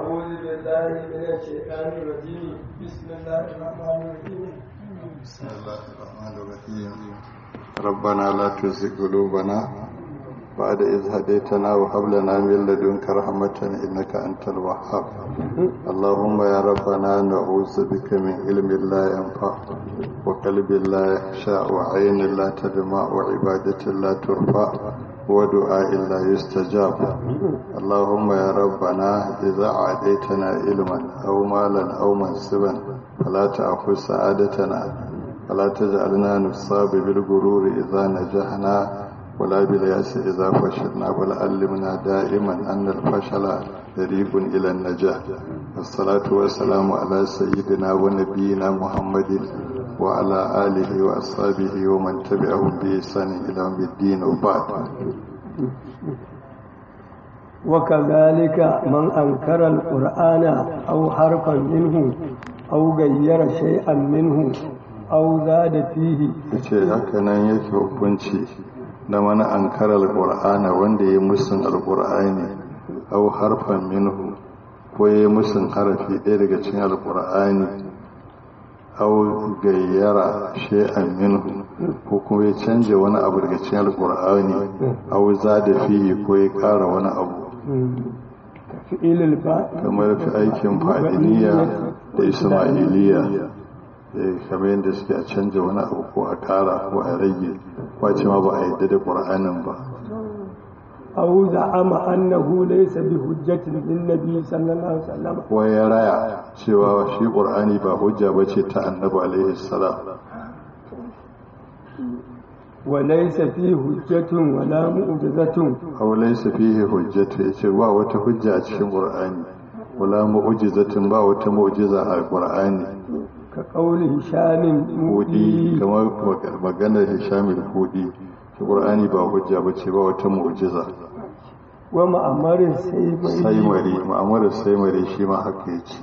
أعوذ بالله من الشيطان الرجيم بسم الله الرحمن الرحيم بسم الله الرحمن الرحيم ربنا لا تزغ قلوبنا بعد إذ هديتنا وهب لنا من لدنك رحمة إنك أنت الوهاب اللهم يا ربنا نعوذ بك من علم لا ينفع وقلب لا يخشى وعين لا تدمع وعبادة لا ترفع ودعاء لا يستجاب اللهم يا ربنا إذا عاديتنا علما أو مالا أو منصبا فلا تأخذ سعادتنا فلا تجعلنا نصاب بالغرور إذا نجحنا ولا بالياس إذا فشلنا بل علمنا دائما أن الفشل طريق إلى النجاح الصلاة والسلام على سيدنا ونبينا محمد وعلى آله وأصحابه ومن تبعهم بإحسان إلى يوم الدين وبعد وكذلك من أنكر القرآن أو حرفا منه أو غير شيئا منه أو زاد فيه yace haka nan yake hukunci da mana ankarar alqur'ana wanda ya musun alqur'ani aw harfan minhu ko ya musun harafi ɗaya daga cikin alqur'ani aw gayyara shay'an minhu ko kuma ya canje wani abu daga cikin alqur'ani aw zada fihi ko ya ƙara wani abu تفعيل الفاء kamar fi aikin fadiniya da ismailiya eh, kamar yadda suke a canja wani abu ko a kara ko a rage kwace ma ba a yadda da ƙur'anin ba أو زعم أنه ليس بحجة للنبي صلى الله عليه وسلم ko ya raya cewa shi ƙur'ani ba hujja ba ce ta annabi alaihi salam وليس فيه حجة ولا معجزة aw laysa fihi hujjatu yace ba wata hujja a cikin ƙur'ani wala mu'jizatin ba wata mu'jiza a ƙur'ani كقول هشام hudi مودي kamar maganar hishamil hudi shi ƙur'ani ba hujja ba ce ba wata mu'jiza ومأمر السيف saimari ma'amurar saimari shi ma haka yake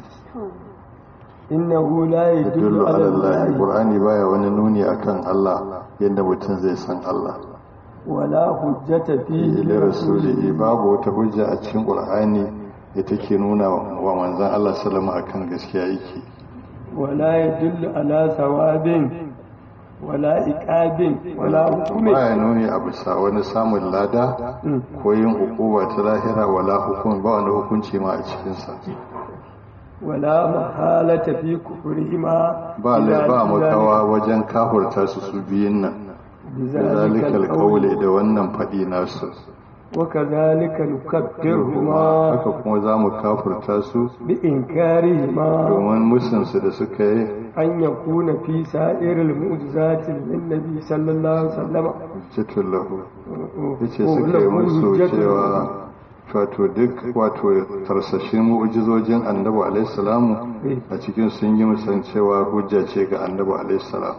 إنه لا يدل yadullu على ala Allah الله Qur'ani baya wani nuni akan Allah yadda mutum zai san Allah ولا حجة فيه ila rasulihi babu wata hujja a cikin Qur'ani da take nuna wa manzon Allah sallama akan gaskiya yake ولا يدل على ثواب ولا إقاب ولا حكم baya nuni a bisa wani samun lada ko yin hukuma ta lahira wala hukum ba wani hukunci ma a cikin sa ولا محالة في كفرهما ba إلى ba ذلك- makawa wajen kafurta su su biyun nan بذلك zalika alqawli القول da wannan fadi nasu وكذلك نكفرهما haka kuma za mu kafurta su بإنكارهما domin musunsu da suka yi أن يكون في سائر المعجزات للنبي صلى الله عليه وسلم cikin lahu ya ce suka yi musu cewa wato duk wato tarsashin mu'ujizojin annabi alaihissalamu a cikin sun yi musan cewa hujja ce ga annabi alaihissalam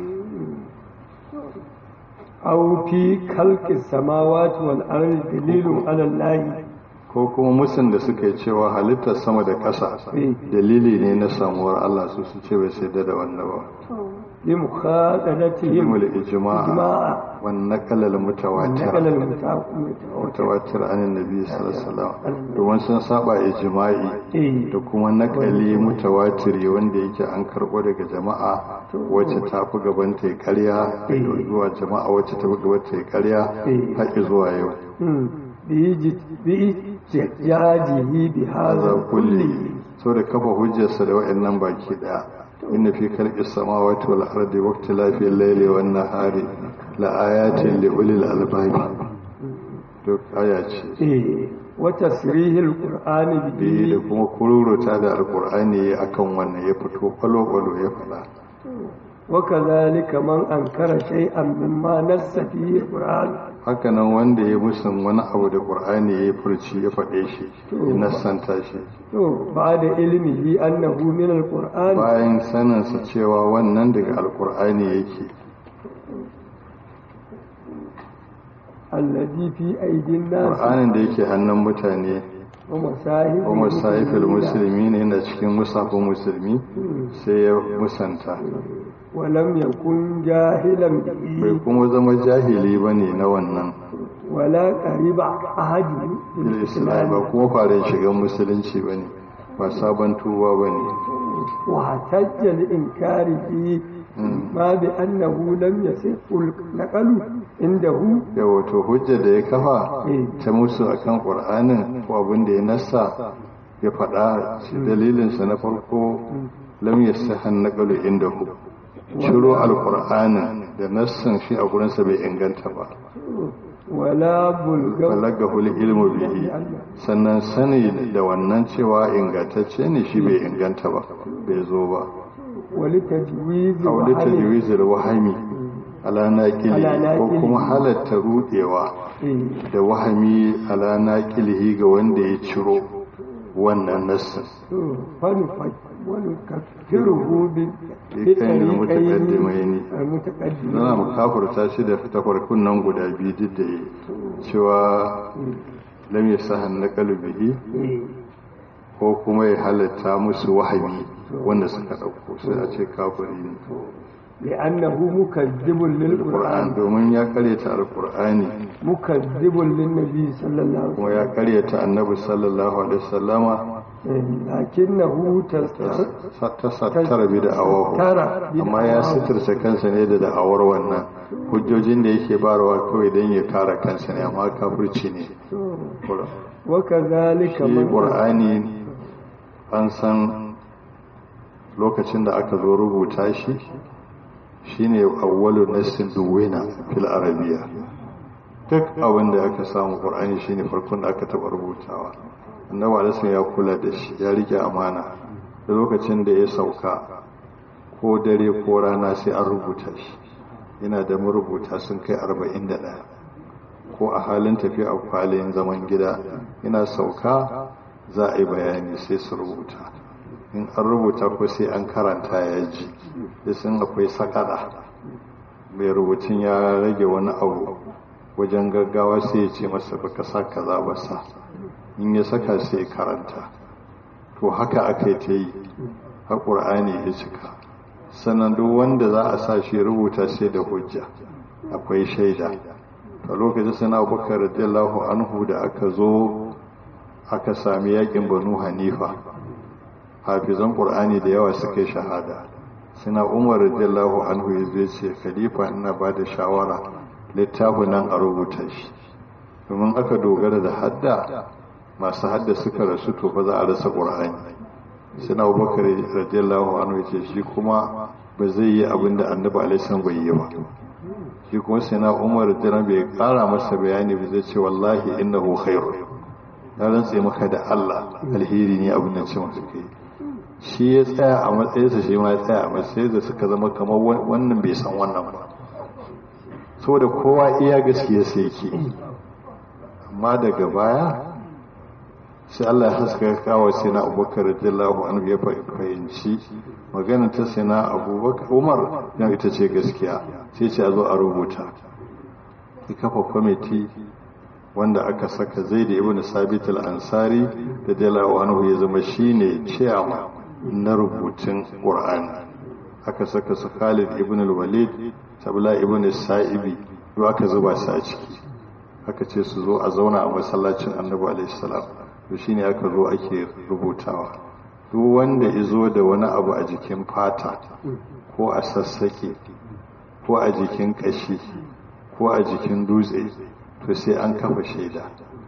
أو في خلق السماوات والأرض دليل على الله ko kuma musun da suka yi cewa halittar sama da ƙasa dalili ne na samuwar Allah su su ce bai sai da wannan ba بمخاطبتهم ilmul ijma'a إجماع wan naqal al mutawatir نقل المتواتر mutawatir anin nabi sallallahu alaihi wasallam domin sun saba ijma'i إيه. da kuma nakali mutawatiri wanda yake an karbo daga jama'a wacce ta fi gaban ta yi karya zuwa jama'a wacce ta fi gaban ta yi karya haƙi zuwa yau مم. بإيج- بإحتجاجه بهذا za كله kulli so da kafa hujjarsa da wa'annan baki daya inna fi khalqi samawati wal ardi wa ikhtilafi al-layli wan nahari la ayatin li ulil albab to aya ce إيه. وتسريه القرآن da به da kuma kururuta da alkur'ani akan wannan ya fito kwalo-kwalo ya faɗa وكذلك من أنكر شيئا مما نص فيه القرآن hakanan wanda ya musun wani abu da ƙur'ani ya furci ya faɗe shi ya nassanta shi to بعد علمه أنه من القرآن bayan saninsa cewa wannan daga alkur'ani yake الذي في أيدي الناس ƙur'anin da yake hannun mutane ومصاحب kuma sahifin musulmi ne yana cikin musafin musulmi sai ya musanta ولم يكن جاهلا به bai kuma zama jahili ba ne na wannan ولا قريب أحد fil islam ba kuma fara shigan musulunci ba ne ba sabon tuba ba ne واحتج الإنكار فيه ما بأنه لم يصح النقل عنده yawa to hujja da ya kafa Eh. ta musu akan qur'anin ko abin da ya nassa ya faɗa shi dalilinsa na farko lam yasahan naqalu indahu ciro alqur'anin da nassan shi a gurinsa bai inganta ba ولا بلغ balagahu ilmu bihi sannan sani da wannan cewa ingantacce ne shi bai inganta ba bai zo ba ولتجويز a wani وحل tajwizul wahami ala naqili Ala ko naqili. kuma halatta rudewa إيه. da wahami ala naqilihi ga wanda ya ciro wannan nassin فنفج ونكفره بكين المتقدمين. المتقدمين Zana mu kafurta shi da tafarkun nan guda biyu duk da yi cewa lam yasahan naqalu bihi إيه. ko kuma ya halatta musu wahami wanda suka ɗauko sai a ce kafiri ne لأنه مكذب Qur'an للقرآن domin ya karyata alqur'ani مكذب للنبي صلى الله عليه kuma ya karyata annabi sallallahu alaihi wasallama وسلم لكنه تستر ta sattara bi da awahu ترى amma ya suturta kansa ne da da'awar wannan hujjojin da yake barawa kawai don ya kare kansa ne amma kafirci ne وكذلك shi من qur'ani an san lokacin da aka zo rubuta shi shine awwalu nassin duwina fil arabiya duk abin da aka samu qur'ani shine farkon da aka taba rubutawa annabi alaihi ya kula da shi ya rike amana da lokacin da ya sauka ko dare ko rana sai an rubuta shi yana da marubuta sun kai 41 ko a halin tafiya a kwalin zaman gida yana sauka za a yi bayani sai su rubuta in an rubuta ko sai an karanta ya ji da sun akwai sakada mai rubutun ya rage wani abu wajen gaggawa sai ya ce masa baka sa kaza ba sa in ya saka sai ya karanta to haka aka yi ta yi har ƙur'ani ya cika sannan duk wanda za a sa shi rubuta sai da hujja akwai shaida a lokacin suna abubakar radiyallahu anhu da aka zo aka sami yakin banu hanifa hafizan ƙur'ani da yawa suka yi shahada suna umar radiyallahu anhu ya zai ce khalifa ina ba da shawara littafin nan a rubuta shi domin aka dogara da hadda masu hadda suka rasu to ba za a rasa ƙur'ani suna abubakar radiyallahu anhu ya ce shi kuma ba zai yi abin da annabi alaihi bai yi ba shi kuma sai na umar jiran bai kara masa bayani ba zai ce wallahi innahu khairu na rantse maka da Allah alheri ne abin da ce maka kai shi ya tsaya a matsayinsa shi ma ya tsaya a matsayin da suka zama kamar wannan bai san wannan ba saboda kowa iya gaskiya sai yake amma daga baya sai Allah ya haska kawo sai na abubakar radiyallahu anhu ya fahimci maganar ta sai na abubakar umar yan ita ce gaskiya sai ce a zo a rubuta ya kafa kwamiti wanda aka saka zai da ibn sabit al-ansari da radiyallahu anhu ya zama shine ciyama na rubutun qur'ani aka saka su Khalid ibn al-Walid Sabla ibn Sa'ibi duk aka zuba su a ciki aka ce su zo a zauna a masallacin Annabi alaihi salam to shine aka zo ake rubutawa duk wanda izo da wani abu a jikin fata ko a sassake ko a jikin kashi ko a jikin dutse to sai an kafa shaida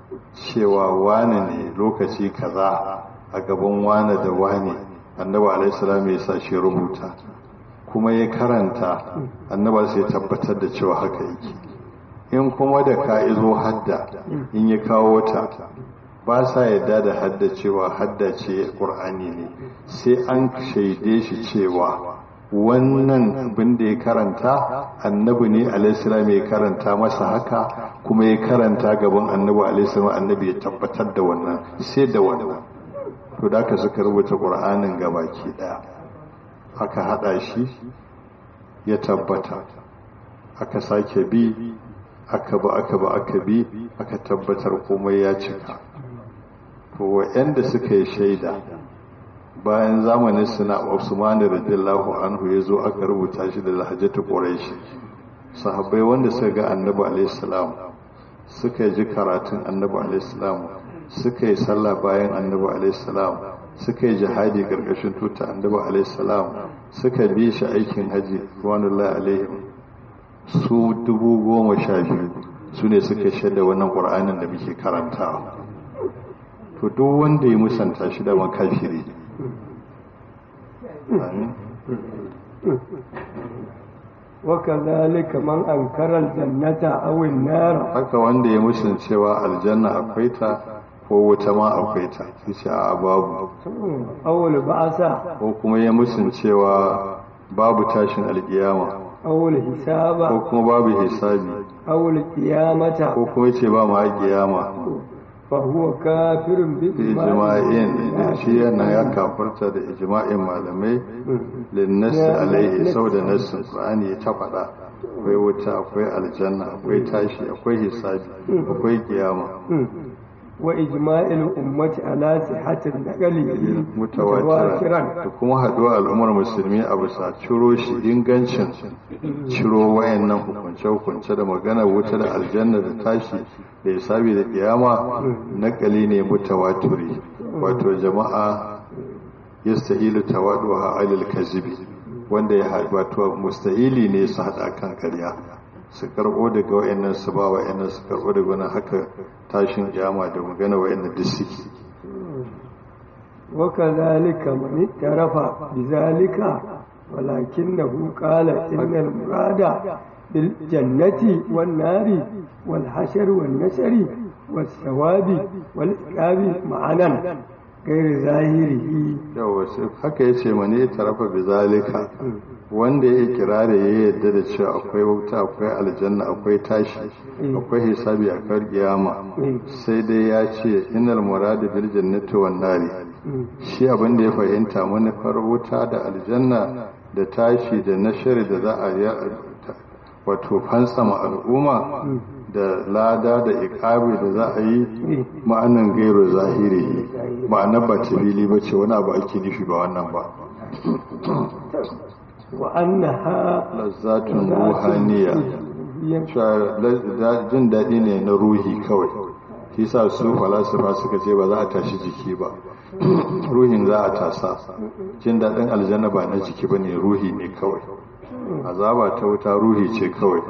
cewa wane ne lokaci kaza a gaban wane da wane annabi alaihi salam ya sa shi rubuta kuma ya karanta annabi sai tabbatar da cewa haka yake in kuma da ka izo hadda in ya kawo ta ba sa yadda da hadda cewa hadda ce ƙur'ani ne sai an shaide shi cewa wannan abin da ya karanta annabi ne alaihissalam ya karanta masa haka kuma ya karanta gaban annabi alaihissalam annabi ya tabbatar da wannan sai da wannan to da aka suka rubuta ƙur'anin gabaki ɗaya aka haɗa shi ya tabbata aka sake bi aka ba aka ba aka bi aka tabbatar komai ya cika to wa'anda suka yi shaida bayan zamanin suna Usman radiyallahu anhu ya zo aka rubuta shi da lahajatu quraish sahabbai wanda suka ga annabi alaihi salam suka ji karatun annabi alaihi salam suka yi sallah bayan annabi alaihi salam suka yi jihadi karkashin tuta annabi alaihi salam suka bi shi aikin haji wanullahi alaihim su dubu goma sha biyu su ne suka shaida wannan ƙur'anin da muke karantawa to duk wanda ya musanta shi da makafiri amin وكذلك من أنكر الجنة أو النار haka wanda ya musun cewa aljanna akwai ta ko wuta ma akwai ta yace a babu أو البعث ko kuma ya musun cewa babu tashin alkiyama أو ko الحساب kuma babu hisabi أو القيامة ko kuma yace ba ma kiyama فهو كافر ijma'in da shi yana ya kafarta da ijma'in malamai linnasi alaihi saboda nassin qur'ani ya ta faɗa akwai wuta akwai aljanna akwai tashi akwai hisabi akwai kiyama وإجماع الأمة على صحة النقل mutawatira da kuma haɗuwa al'ummar musulmi a bisa ciro shi ingancin ciro wayannan hukunce-hukunce da magana wuta da aljanna da tashi da hisabi da kiyama nakali ne mutawatiri wato jama'a yastahilu tawaduha alil kazibi wanda ya haɗu wato mustahili ne su haɗa kan ƙarya su karɓo daga wayannan su ba wayannan su karɓo daga wani haka tashin kiyama da magana wayannan duk suke وكذلك من اعترف بذلك ولكنه قال إن المراد بالجنة والنار والحشر والنشر والثواب والعقاب معنا غير ظاهره yawa sai haka ya ce mane tarafa bi zalika wanda ya kira da ya yadda da cewa akwai wuta akwai aljanna akwai tashi akwai hisabi a kar kiyama sai dai ya ce innal murad bil jannati wan nari shi abin da ya fahimta manufar wuta da aljanna da tashi da nashari da za a yi wato fansama al'umma da lada da ikabi da za a yi ma'anan gairu zahiri ma'anar ba tabili ba ce wani abu ake nufi ba wannan ba وأنها lazzatun ruhaniya cewa la- jin daɗi ne na ruhi kawai shi sa su falasifa suka ce ba za a tashi jiki ba ruhin za a tasa jin daɗin aljanna ba na jiki ba ne ruhi ne kawai azaba ta wuta ruhi ce kawai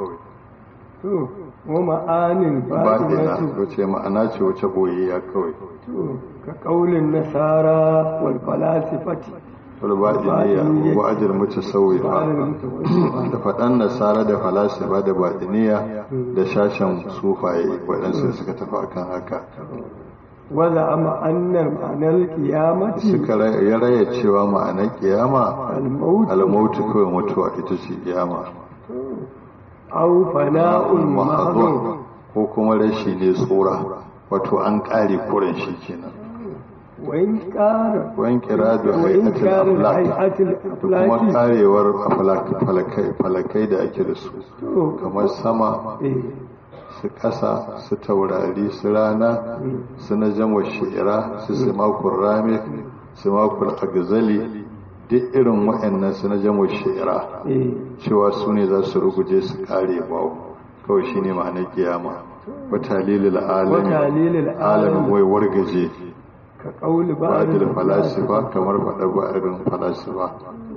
ومعان baɗina باطنة wace ma'ana ce wace ɓoyayya kawai كقول النصارى والفلاسفة walbaɗiniya wa ajiyar mutu sauyi وعلى المتوسطة da faɗan nasara da falasifa da baɗiniya da shashen sufaye waɗansu suka tafi akan haka وزعم أن معنى القيامة suka ra- ya raya cewa ma'anar kiyama الموت almautu kawai mutuwa ita ce kiyama أو فناء محض mahadun ko kuma rashi ne tsora wato an ƙare kuren shi kenan وإن كان wani kira da وإن hayatul كان aflak الهيئة da kuma الأفلاك karewar aflak falakai falakai da ake da su kamar sama إيه. su ƙasa su taurari su rana su na jamwa shi'ira su simakul rami simakul agzali duk irin waɗannan su na jamwa shi'ira إيه. cewa su ne za su ruguje su kare babu kawai shi ne ma'anar kiyama wata lilil alami وتعليل alamin العالم wai wargaje كقول بعض ba'adil falasifa kamar faɗa ba'adin falasifa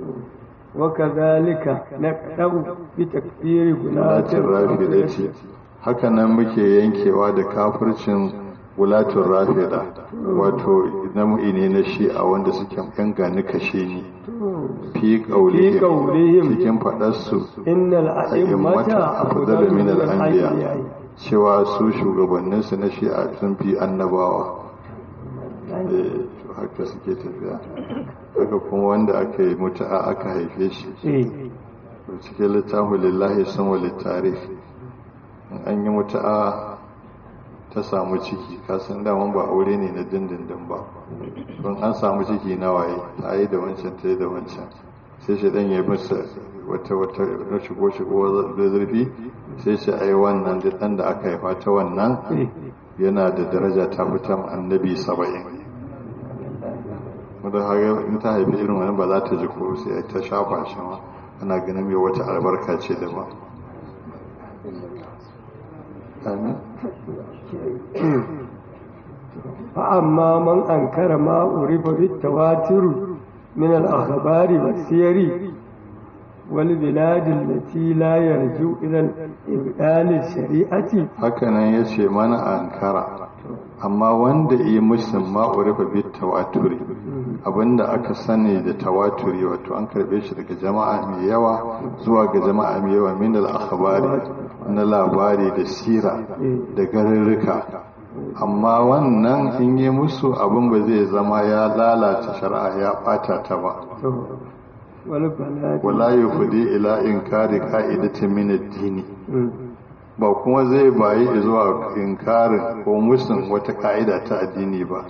وكذلك نقدم بتكفير غلاة wulatin rafida ce haka nan muke yankewa da kafircin wulatun rafida wato namu'i ne na shi'a wanda suke yan gani kashe ni fi في ƙaulihim قولهم cikin faɗarsu إن الأئمة a'immata afdalu أفضل min من al-anbiya الأنبياء cewa su shugabanninsu na shi'a sun fi annabawa Eh, haka suke tafiya haka kuma wanda aka yi mutu'a aka haife shi إيه. cikin littafin lillahi sun wa littarif in an yi mutu'a ta samu ciki kasan daman ba aure ne na dindindin ba don an samu ciki na waye ta yi da wancan ta yi da wancan sai shi dan ya yi masa wata wata na shigo shigo da zurfi sai shi ai wannan da dan da aka haifa ta wannan إيه. yana da daraja ta fitan annabi saba'in wadda haka in ta haifi irin wani ba za ta ji ko sai ta shafa shi ma ana ganin mai wata albarka ce da ba amin فأما من أنكر ما عرف بالتواتر من الأخبار والسير والبلاد التي لا يرجو إلى الإبدال الشريعة hakanan ya ce mana ankara amma wanda yi musun ma'urifa bi tawaturi abinda aka sani da tawaturi wato an karbe shi daga jama'a mai yawa zuwa ga jama'a mai yawa min al-akhbari na labari da sira da garurruka amma wannan in yi musu abin ba zai zama ya lalata shari'a ya bata ta ba والبلاد wala yufdi ila inkari qa'idatin min ad-dini ba kuma zai bayi zuwa inkarin ko musun wata ka'ida ta addini ba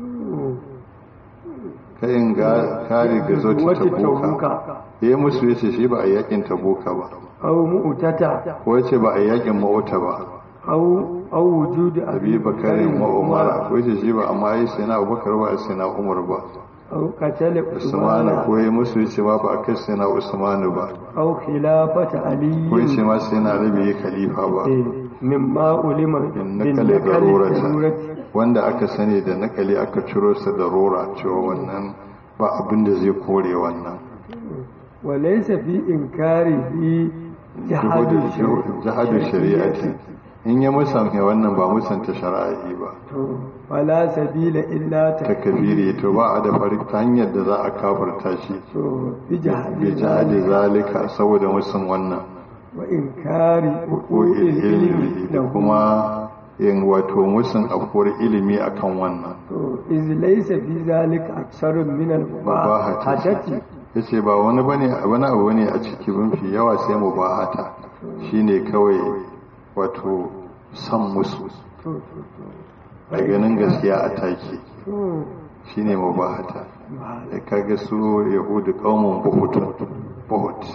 ka in ga kare ga zo ta tabuka yayi musu yace shi ba a yakin tabuka ba أو مؤتة ko yace ba a yakin ma'uta ba أو أو وجود abi bakarin wa umara ko yace shi ba amma yi sai na abubakar ba sai na umar ba أو قتل usman عثمان ko yayi musu yace ba ba a kai sai na usman ba أو خلافة علي ko yace ma sai na rabi khalifa ba إيه، مما علم innaka la darurata wanda aka sani da nakali aka ciro sa da rora cewa wannan ba abin da zai kore wannan وليس في إنكاره جحد jihadu shari'ati in ya musanta wannan ba musanta shari'i ba فلا سبيل إلا ta kabiri to ba a da farin ta hanyar da za a kafarta shi بجحد bi jihadi zalika saboda musun wannan وإنكار ko حقوق ilimi العلم da له kuma yin wato musun afkuwar ilimi akan wannan إذ ليس في ذلك أكثر من mubahata المباحثة yace ba wani bane wani abu bane a ciki mafi yawa sai mubahata shine kawai wato san musu da ganin gaskiya a take shine mubahata da kaga su yahudu qaumun buhutun buhut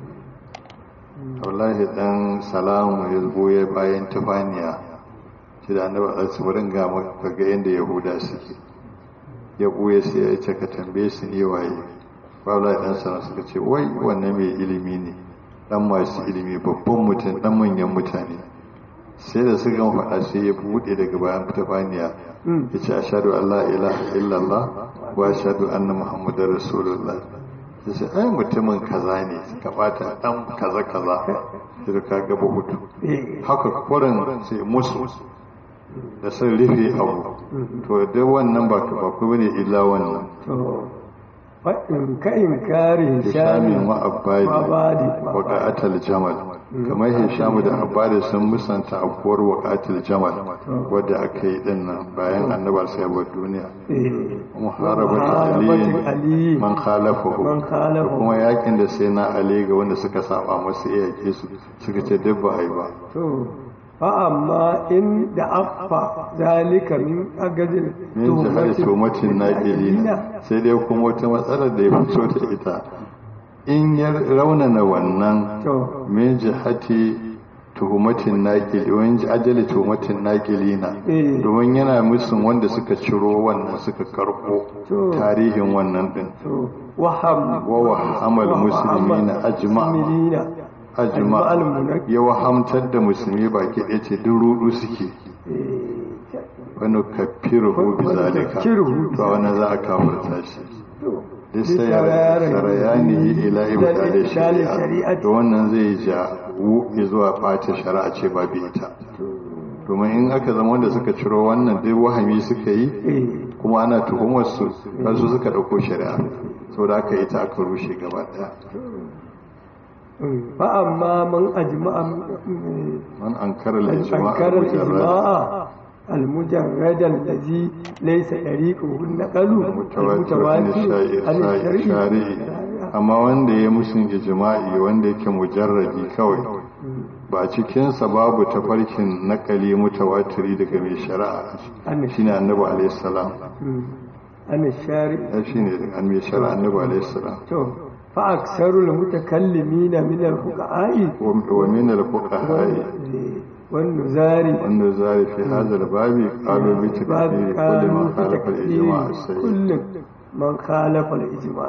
wallahi dan salamu ya goye bayan tufaniya shi da annabi a tsibirin ga maka ga yanda yahuda suke ya goye sai ya ce ka tambaye su ne waye Babla ɗan sana suka ce wai wannan mai ilimi ne ɗan masu ilimi babban mutum ɗan manyan mutane sai da suka gama faɗa sai ya buɗe daga bayan tafaniya ya ce ashadu Allah ilaha illallah wa ashadu anna muhammadar rasulullah ya ce ai mutumin kaza ne suka ɓata ɗan kaza kaza sai ka gaba hutu haka kurin sai musu da sun rufe abu to da wannan ba ba ku bane illa wannan كإنكار Hishamin هشام wa Abbadi وعبادي waƙa'atul jamal kamar Hishamu da Abbadi sun musanta afkuwar waƙa'atul jamal wadda aka yi din nan bayan annabar sai bar duniya muharabatu محاربة ali علي man khalafahu Man da khalafahu. kuma yakin da sai na ali ga wanda suka saba masa iyake su suka ce duk ba ai ba to فأما إن دعف ذلك من أجل min jihar tumatin naƙilina sai dai kuma wata matsalar da ya fito da ita in ya raunana wannan to min jihati tuhumatin naƙili wani ajali tuhumatin naƙilina Eh. domin yana musun wanda suka ciro wannan suka karɓo To. tarihin wannan din to وهم wa wahamal muslimina ajma المسلمين ajma المنك- ya wahamtar da musulmi baki ɗaya ce duk rudu suke wani kafiru bi zalika Nukaffiruhu bi to wani za a kafirta shi duk sai Bisarayani- sarayani ila ibda da ibdali shari'a shari'ati. to wannan zai ja wuƙi zuwa ɓata shari'a ce ba bi ita domin in aka zama wanda suka ciro wannan duk wahami suka yi إيه. kuma ana tuhumar su har su suka ɗauko shari'a saboda aka ita aka rushe gaba ɗaya فأما من أجمع man ankara al-ijma' أنكر al-mujarrad الإجماع المجرد الذي ليس طريقه النقل mutawatir an عن shari'i amma wanda ya musun ijma'i wanda yake mujarradi kawai ba cikinsa babu tafarkin nakali mutawatiri daga mai shari'a shine annabi alayhi salam عن الشارع ya shine an mai shari'a annabi alayhi salam تو فأكثر المتكلمين من الفقهاء wa min al-fuqaha والنزار wanda zai fi hadha al-babi qalu bi باب takfiri kulli قالوا man khalafa al-ijma' بتكفير as-sayyi كل من خالف الإجماع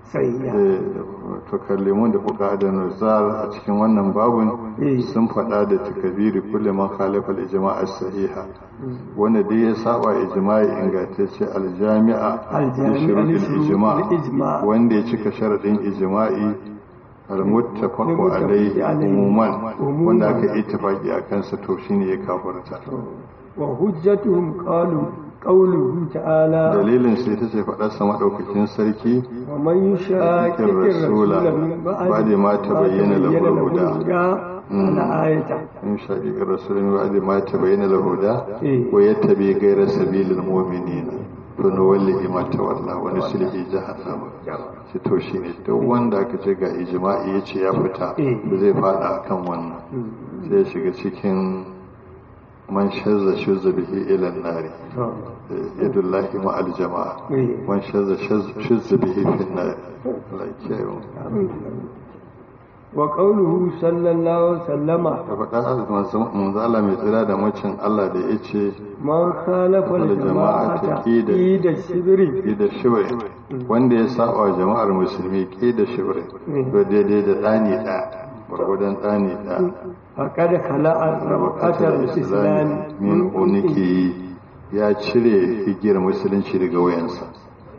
sahiha to kallimun da fuka da nuzar a cikin wannan babun Eh. sun faɗa da takabiri kulli man khalafa al-ijma' as-sahiha wanda dai ya saba ijma'i ingantacce al-jami'a Al-jami'a li shurut li shurut al-ijma' al-ijma'. wanda ya cika sharadin ijma'i al-muttafaqu Al-muttafaqu alayhi alayhi. umuman Umuman. wanda aka ittifaqi akan sa to shine ya kafirta wa hujjatuhum qalu qawluhu ta'ala dalilin sai ta ce faɗarsa maɗaukakin sarki wa man yushaqiqir rasula min بعد ما تبين له الهدى. على آية in shaƙiƙar rasulun wa'adi ma ta bayyana lahuda Eh. wa ya tabi gaira sabilin mu'minina to na wallahi ma ta walla wani sulhi jahannama shi to shi ne duk wanda aka ce ga ijma'i ya ce ya fita Eh. ba zai fada kan wannan sai ya shiga cikin man shazza shuzza bihi ila nari yadullahi ma al jama'a Eh. man shazza shuzza bihi fi nari Allah ya kiyaye mu wa qawluhu sallallahu alaihi wasallama da faɗa manzo Allah mai tsira da macin Allah da ya ce man khalafa Wal jama'ata al-jama'ata qida. qida shibri ƙi da shibri wanda ya saba wa jama'ar musulmi ƙi da shibri to daidai da ɗani ɗaya gwargwadon ɗani ɗaya faqad khala'a rabqatal islam min uniki ya cire igiyar musulunci daga wayansa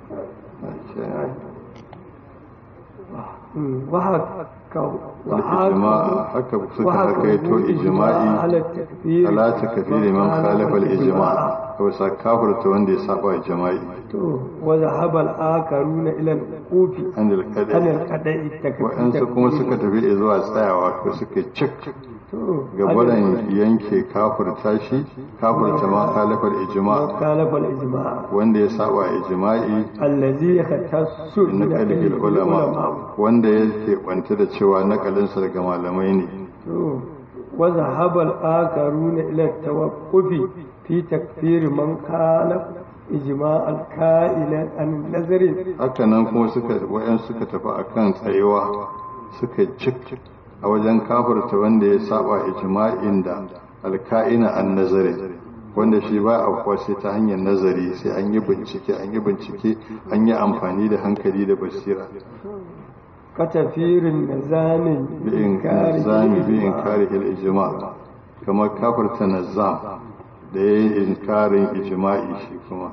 wa haka wa ijma haka suka hakaito ijma'i ala takfir ala takfiri man khalafa al-ijma' ko sa kafirta wanda ya saba wa ijma'i to wa zahaba al-akaruna ila al-qufi an an al-qadari al-qada'i takfir wa'ansu kuma suka tafi zuwa tsayawa ko suka cik to gabaran yanke kafirta shi kafirta ma khalafar ijma' khalafa al-ijma' wanda ya saba ijma'i allazi yakhtassu na kalifin ulama wanda yake kwanta da cewa nakalinsa daga malamai ne to wa zahaba al-akaruna ila at-tawaqqufi fi takfir man khalaf ijma' al-qa'ila an nazarin haka nan kuma suka wayan suka tafi akan tsayuwa suka cik a wajen kafirta wanda ya saba ijma'in da alka'ina an nazari wanda shi ba a kuwa sai ta hanyar nazari sai an yi bincike an yi bincike an yi amfani da hankali da basira katafirin nazamin bi'in nazami bi'in kare ijma kamar kafirta nazam da ya yi inkarin ijma'i shi kuma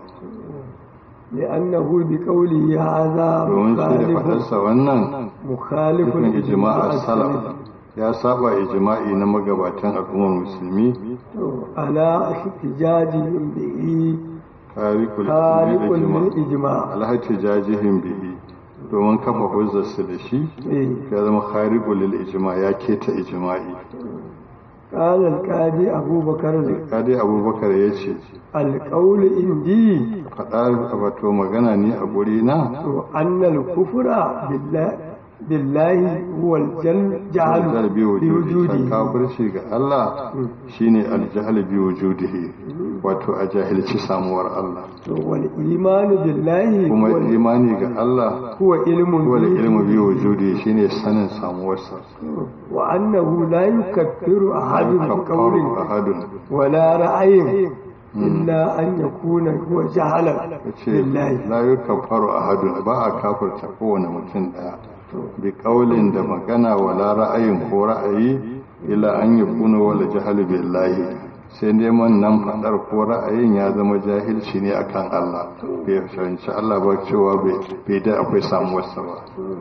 لأنه بقوله هذا domin shi da مخالف faɗarsa wannan مخالف nufin الإجماع ijma'a salaf السلف ya saba ijma'i na magabatan al'ummar musulmi على احتجاجهم به tarikul خالق ijma للإجماع alhattijajihim bihi domin kafa hujjarsu da shi إيه. ya zama kharibul lil ijma ya keta ijma'i قال القاضي أبو بكر kadi abubakar ya ce القول عندي faɗa wato magana ne a guri na أن الكفر بالله بالله هو الجل jahal جعل bi wujudi بوجوده kafirci ga Allah shine aljahl bi wujudihi wato a jahilci samuwar Allah والإيمان بالله kuma هو, imani ga Allah هو علم wal به ilmu bi wujudi shine sanin samuwarsa وأنه لا يكفر أحد kafaru بقول ahadun ولا رأي إلا أن يكون هو جهلا yace بالله la yukaffaru ahadun ba a kafirta kowane mutum daya bi kaulin da magana wala ra'ayin ko ra'ayi ila an yakuna wala jahal billahi sai neman nan fadar ko ra'ayin ya zama jahilci ne akan Allah bai fahimci Allah ba cewa bai bai da akwai samuwarsa ba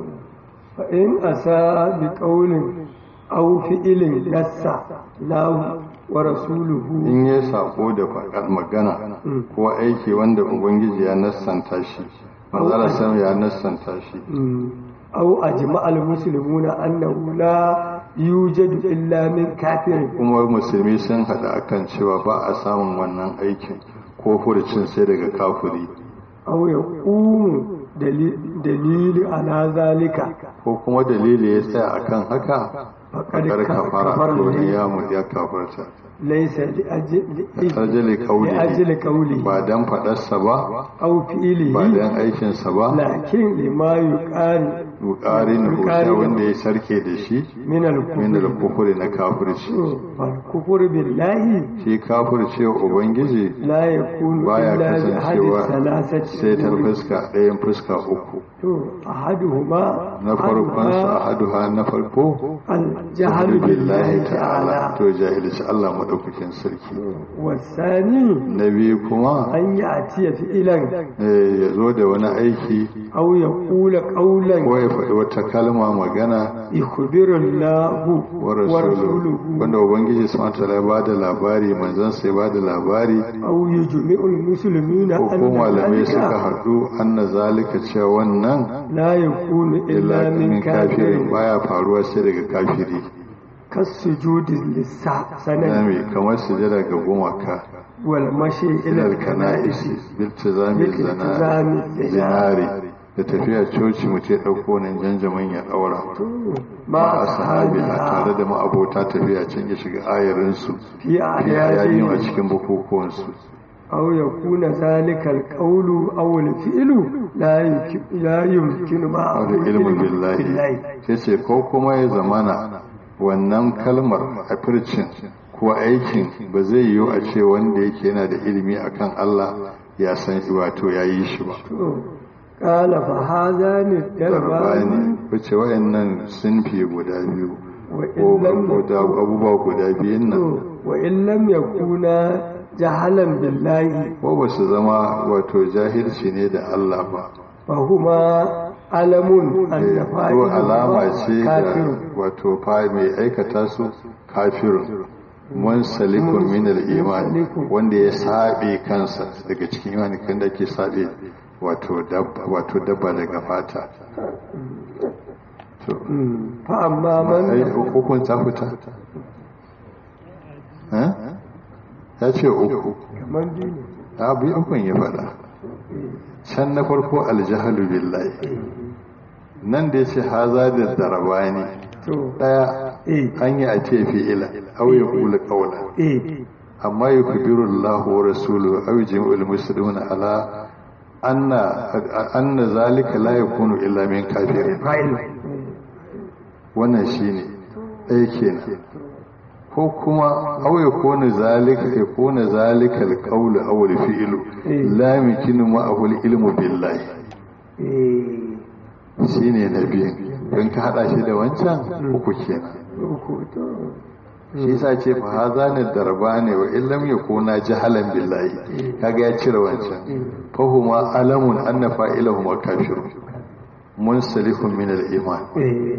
فإن أساء بقول أو فعل نص له ورسوله in ya sako da faɗar magana ko aiki wanda ubangiji ya nassanta shi manzara sam ya nassanta shi مم. أو أجمع المسلمون أنه لا يوجد إلا من كافر kuma musulmi sun haɗa akan cewa ba a samun wannan aikin ko furucin sai daga kafuri أو يقوم دليل, دليل على ذلك ko kuma dalili ya tsaya akan haka فقد fakar kafara كفر to به. ya mu ya kafarta ليس لأجل, ajali لأجل kaulihi قوله ba dan faɗarsa ba أو ba فعله dan aikinsa ba لكن لما يقال bukarin husha wanda ya sarke da shi min al-kufr min al-kufri na kafirci fal kufur billahi shi kafirce ubangiji la yakunu baya illa bi ahadi kasancewa thalathati sai ta fuska ɗayan fuska uku to ahaduhuma na farkon su ahaduha na farko al-jahl billahi ta'ala to jahilci Allah madaukakin sarki wasani na biyu kuma an yi atiya fi'ilan eh, ya zo da wani aiki aw yaqula qawlan ko ya faɗi wata kalma magana yukhbiru Allahu wa rasuluhu wanda ubangiji subhanahu wa ta'ala ya bada labari manzon sai ya bada labari aw yujmi'u al-muslimina ko ko malamai suka haɗu anna zalika cewa wannan la yakunu illa illa min min kafirin kafirin baya faruwa sai daga kafiri kasujudi lissa sanani nami kamar sujada ga gumaka wal mashi ila ilal al-kana'is kana'isi biltizami Biltizami zana zinari. zinari da tafiya coci mu ce ɗauko nan janjamin ya ɗaura ma ma a sahabi a ashabiha tare da ma'abota tafiya can ya shiga ayarinsu fi fi ayayin a ayati cikin bukukuwansu aw yakuna zalika al-qawlu aw al-fi'lu la yumkin la yumkinu ma aure ilmin billahi sai ce ko kuma ya zamana wannan kalmar a fircin ko aikin ba zai yiwu a ce wanda yake yana da ilimi akan Allah ya san shi wato ya yi shi ba qala fa hadhani darbani bani wace wayannan sunfi guda biyu wa ko illam guda abubuwa guda biyun nan wa illam yakuna jahalan billahi ko ba su zama wato jahilci ne da Allah ba fa huma alamun Eh, annafa'i ko alama ce da kafirun wato fa mai aikata su kafirun mun salikun min al-iman wanda ya sabe kansa daga cikin imani kan da ke sabe wato dabba wato dabba daga fata to fa amma ai man hukun ta fita eh ya ce uku kaman biyu ne abu ukun ya faɗa can na farko aljahalu billahi nan da ya ce haza da darabani to ɗaya eh an yi a ce fi'ila aw ya kula qawla eh amma yukbiru Allahu wa rasuluhu aw jami'ul muslimuna ala anna anna zalika la yakunu illa min kafir fa'il wannan shine ɗaya kenan ko kuma aw yakunu zalika yakunu zalika alqawlu aw alfi'lu la yumkinu ma'ahu alilmu billahi eh shine na biyu don ka hada shi da wancan uku kenan uku to shi yasa ce fa haza ne darba ne wa illam yakuna jahalan billahi kaga ya cire wancan fa huma alamun anna fa'ilahuma kafir munsalihun min al-iman eh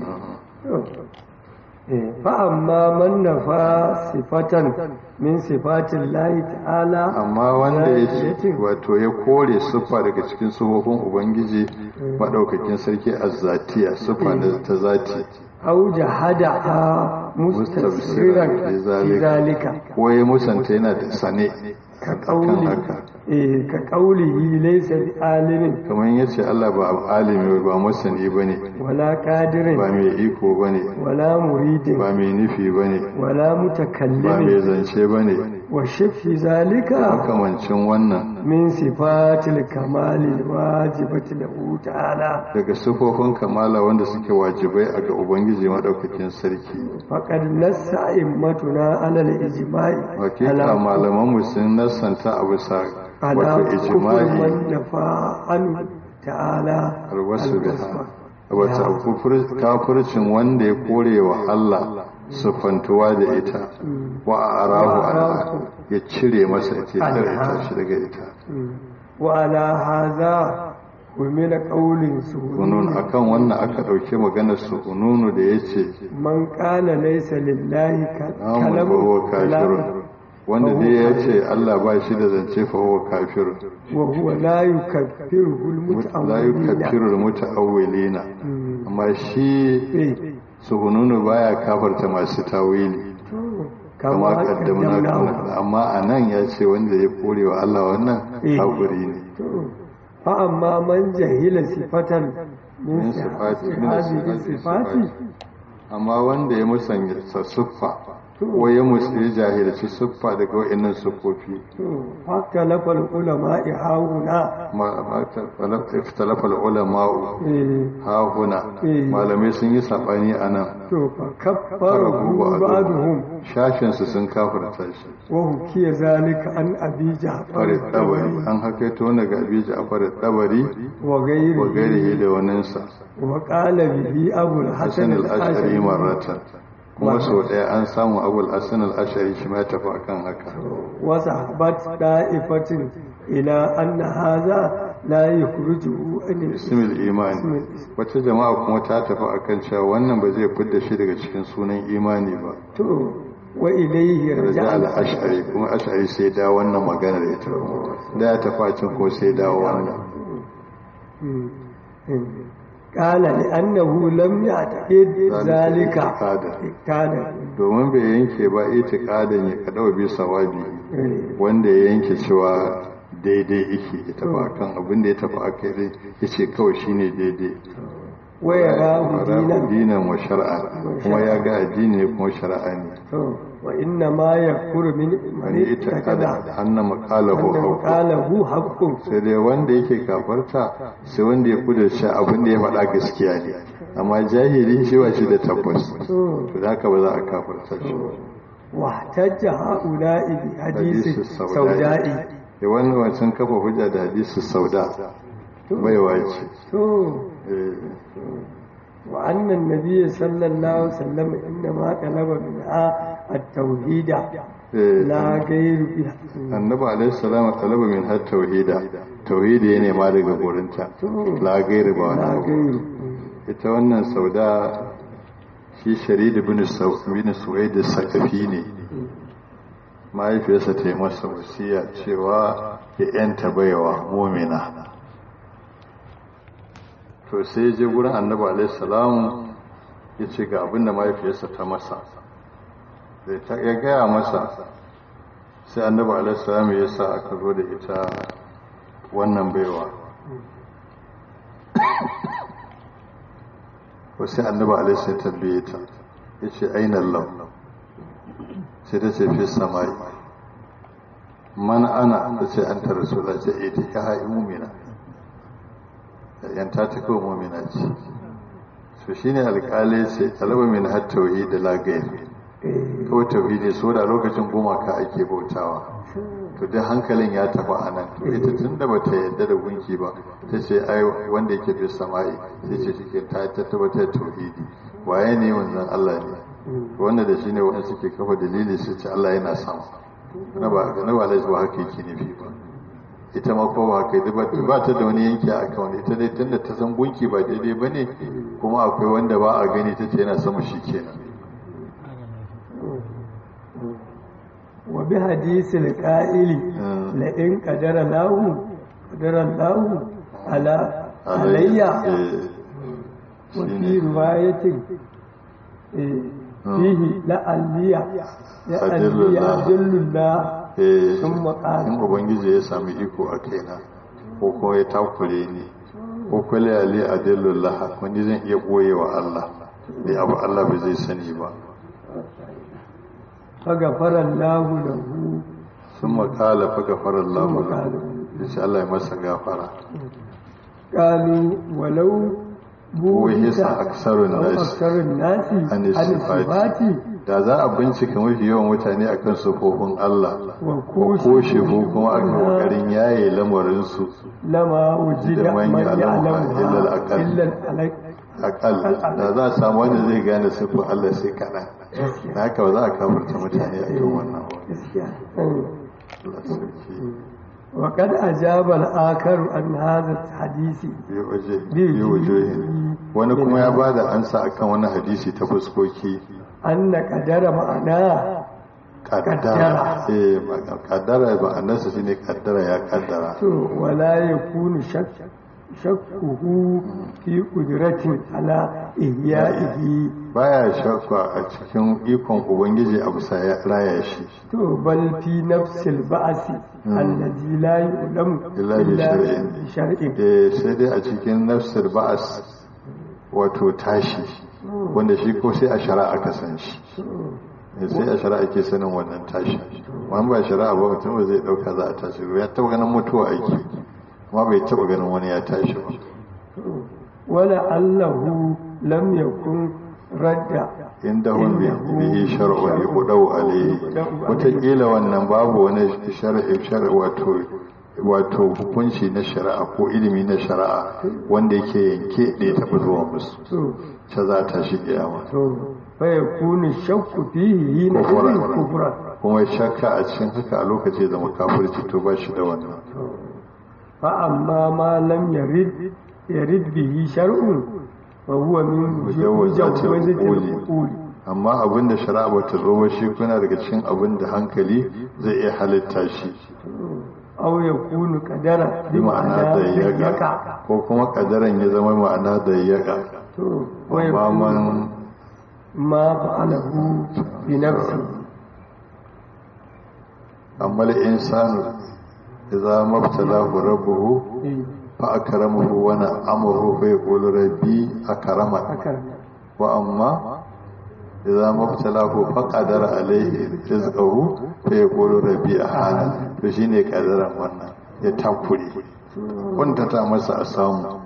eh fa amma man nafa sifatan min sifatin lahi ta'ala amma wanda ya ce wato ya kore siffa daga cikin sifofin ubangiji madaukakin sarki azzatiya siffa na ta zati au jahada mustasriran fi zalika ko ya musanta yana da sane ka kan kauli haka eh ka kaulihi laysa bi alimin kamar yace Allah ba alimi ba masani bane wala qadirin ba mai iko bane wala muridin ba mai nufi bane wala ba mai mutakallimin zance bane wa shafi zalika makamancin wannan min sifatil kamali wajibati lahu ta'ala daga sifofin kamala wanda suke wajibai a ga ubangiji madaukakin sarki faqad nassa immatuna ala al-ijma'i hakika malaman mu sun nassanta a bisa ala wato kufri ijma'i man nafa an ta'ala alwasu biha al-wasfa. wata kufur- kafircin wanda ya kore wa Allah sufantuwa da ita wa a arahu Allah ya cire masa ita ya tsare ita shi daga ita wa ala hadha umila qawlin unun suhun akan wannan aka ɗauki maganar su ununu da ya ce man qala laysa lillahi ka- namun fahuwa kafirun kalamun wanda dai ya ce Allah ba shi da zance fahuwa kafirun wa huwa la yukaffiruhu la al-muta'awwilina yukaffiru muta'awwilina amma shi eh suhununu baya kafarta masu tawili kama kama kaddamna kaddamna amma anan ya ce wanda ya kore wa Allah wannan Eh. kafiri ne fa amma man jahila sifatan min min sifati min hadhihi sifati sifati amma wanda ya musanya siffa waye musulmi jahilci siffa daga wa'annan siffofi haka lafal ulama hauna iftalafa ulama'u hauna malamai sun yi sabani a nan to fa kaffarahu ba'duhum shashin su sun kafirta shi wa hukiya zalika an abi ja'far fare dabari an hakaito daga abi ja'far dabari wa gairi wa gairihi da waninsa wa qala bihi abul hasan hasan al-ashari al-ashari marratan kuma sau ɗaya an samu abul hasan al-ashari shi ma ya tafi akan haka wa sahabat da'ifatin ila anna hadha la yukhrijuhu an ismil imani wata jama'a kuma ta tafi akan cewa wannan ba zai fidda shi daga cikin sunan imani ba to wa ilayhi raja raja'a al-ash'ari kuma ash'ari sai da wannan magana da ita da ya tafi a can ko sai da wannan قال لأنه لم يعتقد ذلك اعتقادا. اعتقادا domin bai yanke ba itiqadan ya kadawa bi sawabi wanda ya yanke cewa daidai yake ya tafi akan abin da ya tafi akai yace kawai shine daidai ويراه دينا dinan wa shar'an kuma ya ga addini ne kuma shari'a ne وإنما يكفر من من wani ita اعتقد kada anna maqalahu أنه haqq قاله حق sai dai wanda yake kafarta sai wanda ya kudurce abin da ya faɗa gaskiya ne amma jahili shi ba shi da tabbas to da haka ba za a kafarta shi ba واحتج هؤلاء بحديث hadisi سوداء saudai da wannan wancan kafa hujja da hadisi sauda baiwa ce تو Eh, وأن النبي صلى الله عليه وسلم إنما طلب منها التوحيد eh, لا غير بها annabi alaihi salam talaba min har tauhida tauhidi ya nema daga gurinta la gairi ba wani لا abu غير ita wannan sauda shi shari'a bin bin suwaid sakafi ne mahaifiyarsa ta yi masa wasiya cewa ya yanta baiwa mumina to sai je gurin annabi alaihi salam ya ce ga abinda mahaifiyarsa ta masa da ta ya gaya masa sai annabi alaihi salam ya sa aka zo da ita wannan baiwa ko sai annabi alaihi sai tambaye ta ya ce aina Allah sai ta ce fi samai man ana ta ce an ta rasula ce ita ya ha'i mumina yanta ta kawo mumina ce su shi ne alƙali ce talaba min har tauhi da lagayi kawai tauhidi so da lokacin gumaka ake bautawa to dai hankalin ya tafi a nan to ita tun da bata yadda da gunki ba ta ce ai wanda yake fi sama'i sai ce shi ta ta tabbatar tauhidi waye ne wanzan Allah ne wanda da shi ne wanda suke kafa dalili su ce Allah yana sama na ba na ba ba haka yake nufi ba ita ma ko ba haka ba ba ta da wani yanki a kan wani ita dai tunda ta san gunki ba daidai bane kuma akwai wanda ba a gani ta ce yana sama shi kenan وبحديث القائل لئن قدر الله قدر الله على علي وفي رواية إيه، فيه لعلي لعلي أدل الله Eh, ثم قال in ubangiji ya sami iko a kaina ko kuma ya takure ni ko kwale ali adillullah wani zan iya boye wa Allah da abu Allah bai zai sani ba فغفر الله له sun makala fa gafara Allah ثم lahu قال yace Allah ya masa gafara قالوا ولو وهيس أكثر أو الناس أكثر الناس عن عن الصفات. الصفات da za a bincika mafi yawan mutane akan sufofin Allah وكوش ko shefu kuma aka kokarin yaye lamarin su لما وجد da man من يعلمها يعلمها إلا الأقل. إلا الأقل akal da za a samu wanda zai gane sufofin Allah sai kaɗan da haka ba za a kafarta mutane a kan wannan ba gaskiya. Allah sarki وقد أجاب الآخر عن هذا الحديث bi waje bi wajohin wani kuma ya bada ansa akan wani hadisi ta fuskoki أن قدر معناه kaddara eh kaddara ba annasa shine kaddara ya kaddara ولا يكون شك شكه في قدرة على إحيائه baya shakka a cikin ikon ubangiji a bisa ya raya shi to bal fi nafsil ba'si allazi la yu'lam Illa bi shar'in. bi shar'in eh sai dai a cikin nafsir ba'as wato tashi wanda shi ko sai a shari'a ka san shi sai a shari'a ke sanin wannan tashi wani ba shari'a ba mutum ba zai dauka za a tashi ya taba ganin mutuwa aiki amma bai taba ganin wani ya tashi ba wala allahu lam yakun radda inda hun bihi shar'un yuqdau alayhi wataƙila wannan babu wani shar'i shar'i wato wato hukunci na shari'a ko ilimi na shari'a wanda yake yanke da ya taɓa zuwa musu ta za ta shi kiyama fa yakunu shakku fihi hina kufra kuma shakka a cikin haka a lokaci zama kafirci to ba shi da wannan fa amma ma lam yarid yarid bihi shar'un fa huwa min mujawwazatil quli amma abinda shari'a ba ta zo ba shi kuna daga cikin abinda hankali zai iya halitta shi aw yakunu qadara bi ma'ana da yaga ko kuma kadaran ya zama ma'ana da yaga to amma man ma fa'alahu bi nafsi amma al-insanu idza mabtalahu rabbuhu fa akramahu wa na'amahu fa yaqulu rabbi akrama wa amma idza mabtalahu fa qadara alayhi rizqahu fa yaqulu rabbi ahana to shine kadaran wannan ya takure wanda ta masa a samu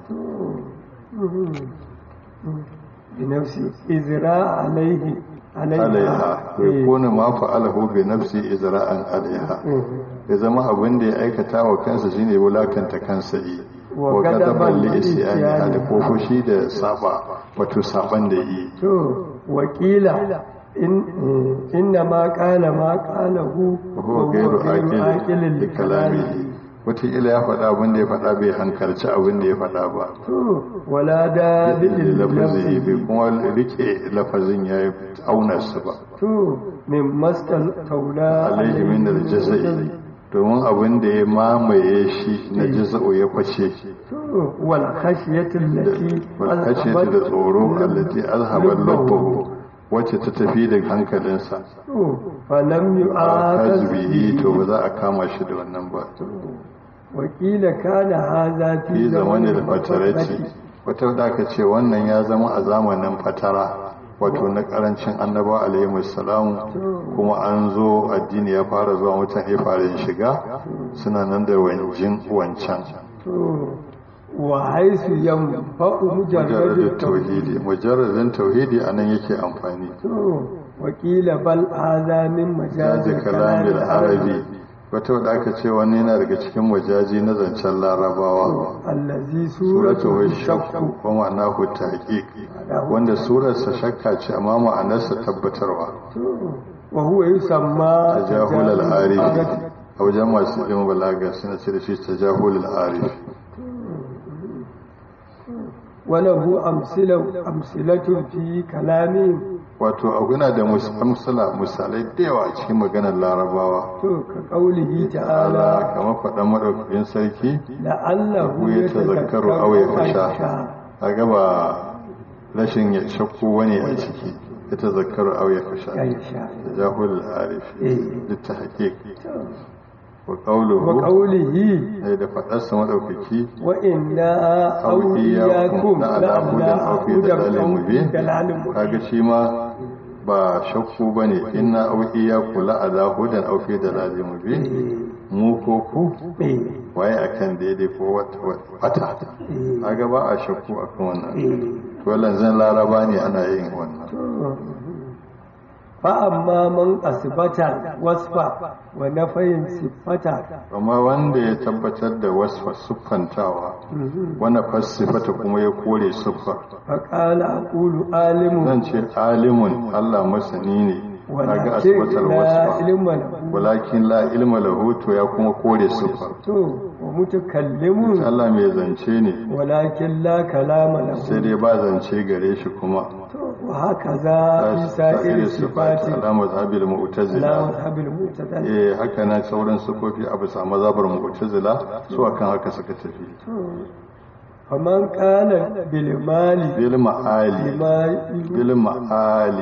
بنفسه إزراء عليه alaiha bai kone ma fa'alahu bi nafsi izra'an alaiha ya zama abin da ya aikata wa kansa shine wulakanta kansa yi wa gadaban li isyani hada ko fushi da saba wato saban da yi to wakila in inna ma qala ma qalahu huwa ghayru aqil li kalamihi wataƙila ya faɗa abin da ya faɗa bai hankalci abin da ya faɗa ba wala da dalilin lafazi bai kuma rike lafazin ya yi auna su ba to min mastal taula alaihi min da jaza'i domin abin da ya mamaye shi na jaza'u ya kwace to wal khashiyatul lati wal khashiyatu da tsoro allati azhaba lubbahu wacce ta tafi da hankalinsa to falam yu'akaz bihi to ba za a kama shi da wannan ba wakila kana haza fi zamanin fatarati wata da aka ce wannan ya zama a zamanin fatara wato na karancin annaba alaihi salamu kuma an zo addini ya fara zuwa mutane fara shiga suna nan da wanjin wancan wa haisu yanfa'u mujarradin tauhidi mujarradin tauhidi anan yake amfani wakila bal hadha min jazi majazi kalamil arabi wata wadda aka ce wani yana daga cikin wajaji na zancen larabawa allazi suratu suratu wa shakku wa ma'anahu tahqiq wanda surarsa shakka ce amma ma'anarsa tabbatarwa wa huwa yusamma tajahul al-arif a wajen masu ilimin balaga suna ce da shi tajahul al-arif وله أمثلة أمثلة في كلامهم wato aguna da amsala misalai da yawa a cikin maganar larabawa to كقوله ala تعالى kamar faɗan maɗaukakin sarki لعله ku ya tazakkaru aw ya fasha a gaba rashin ya shakku wani a ciki ya tazakkaru aw ya fasha يشاء tajahul al-arif إيه. littahqiq wa qawluhu وقوله ai da faɗarsa maɗaukaki وإنا أو أو إياكم إياكم لعلى هدى أو في ضلال أو في مبين ضلال مبين kaga shi ma ba shakku bane inna aw iyyaku la ala hudan aw fi dalalin mubin mu ko ku إيه. waye akan daidai ko wata wata kaga ba a shakku akan wannan إيه. to lanzan laraba ne ana yin wannan فأما من أثبت وصفا ونفي صفة amma wanda ya tabbatar da wasfa siffantawa wanda fasifata kuma ya kore siffa فقال أقول عالم zan ce alimun Allah masani ne kaga ولكن asbatar لا wasfa علم له walakin la ilma lahu to ya kuma kore siffa to ومتكلم Allah mai zance ne ولكن لا كلام sai له dai ba zance gare shi kuma وهكذا في سائر الصفات alama zabil لا mu'tazila مذهب المعتزلة eh haka na sauran sifofi a bisa mazhabar mu'tazila su akan haka suka tafi فمن قال بالمال bil ma'ali لما bil ma'ali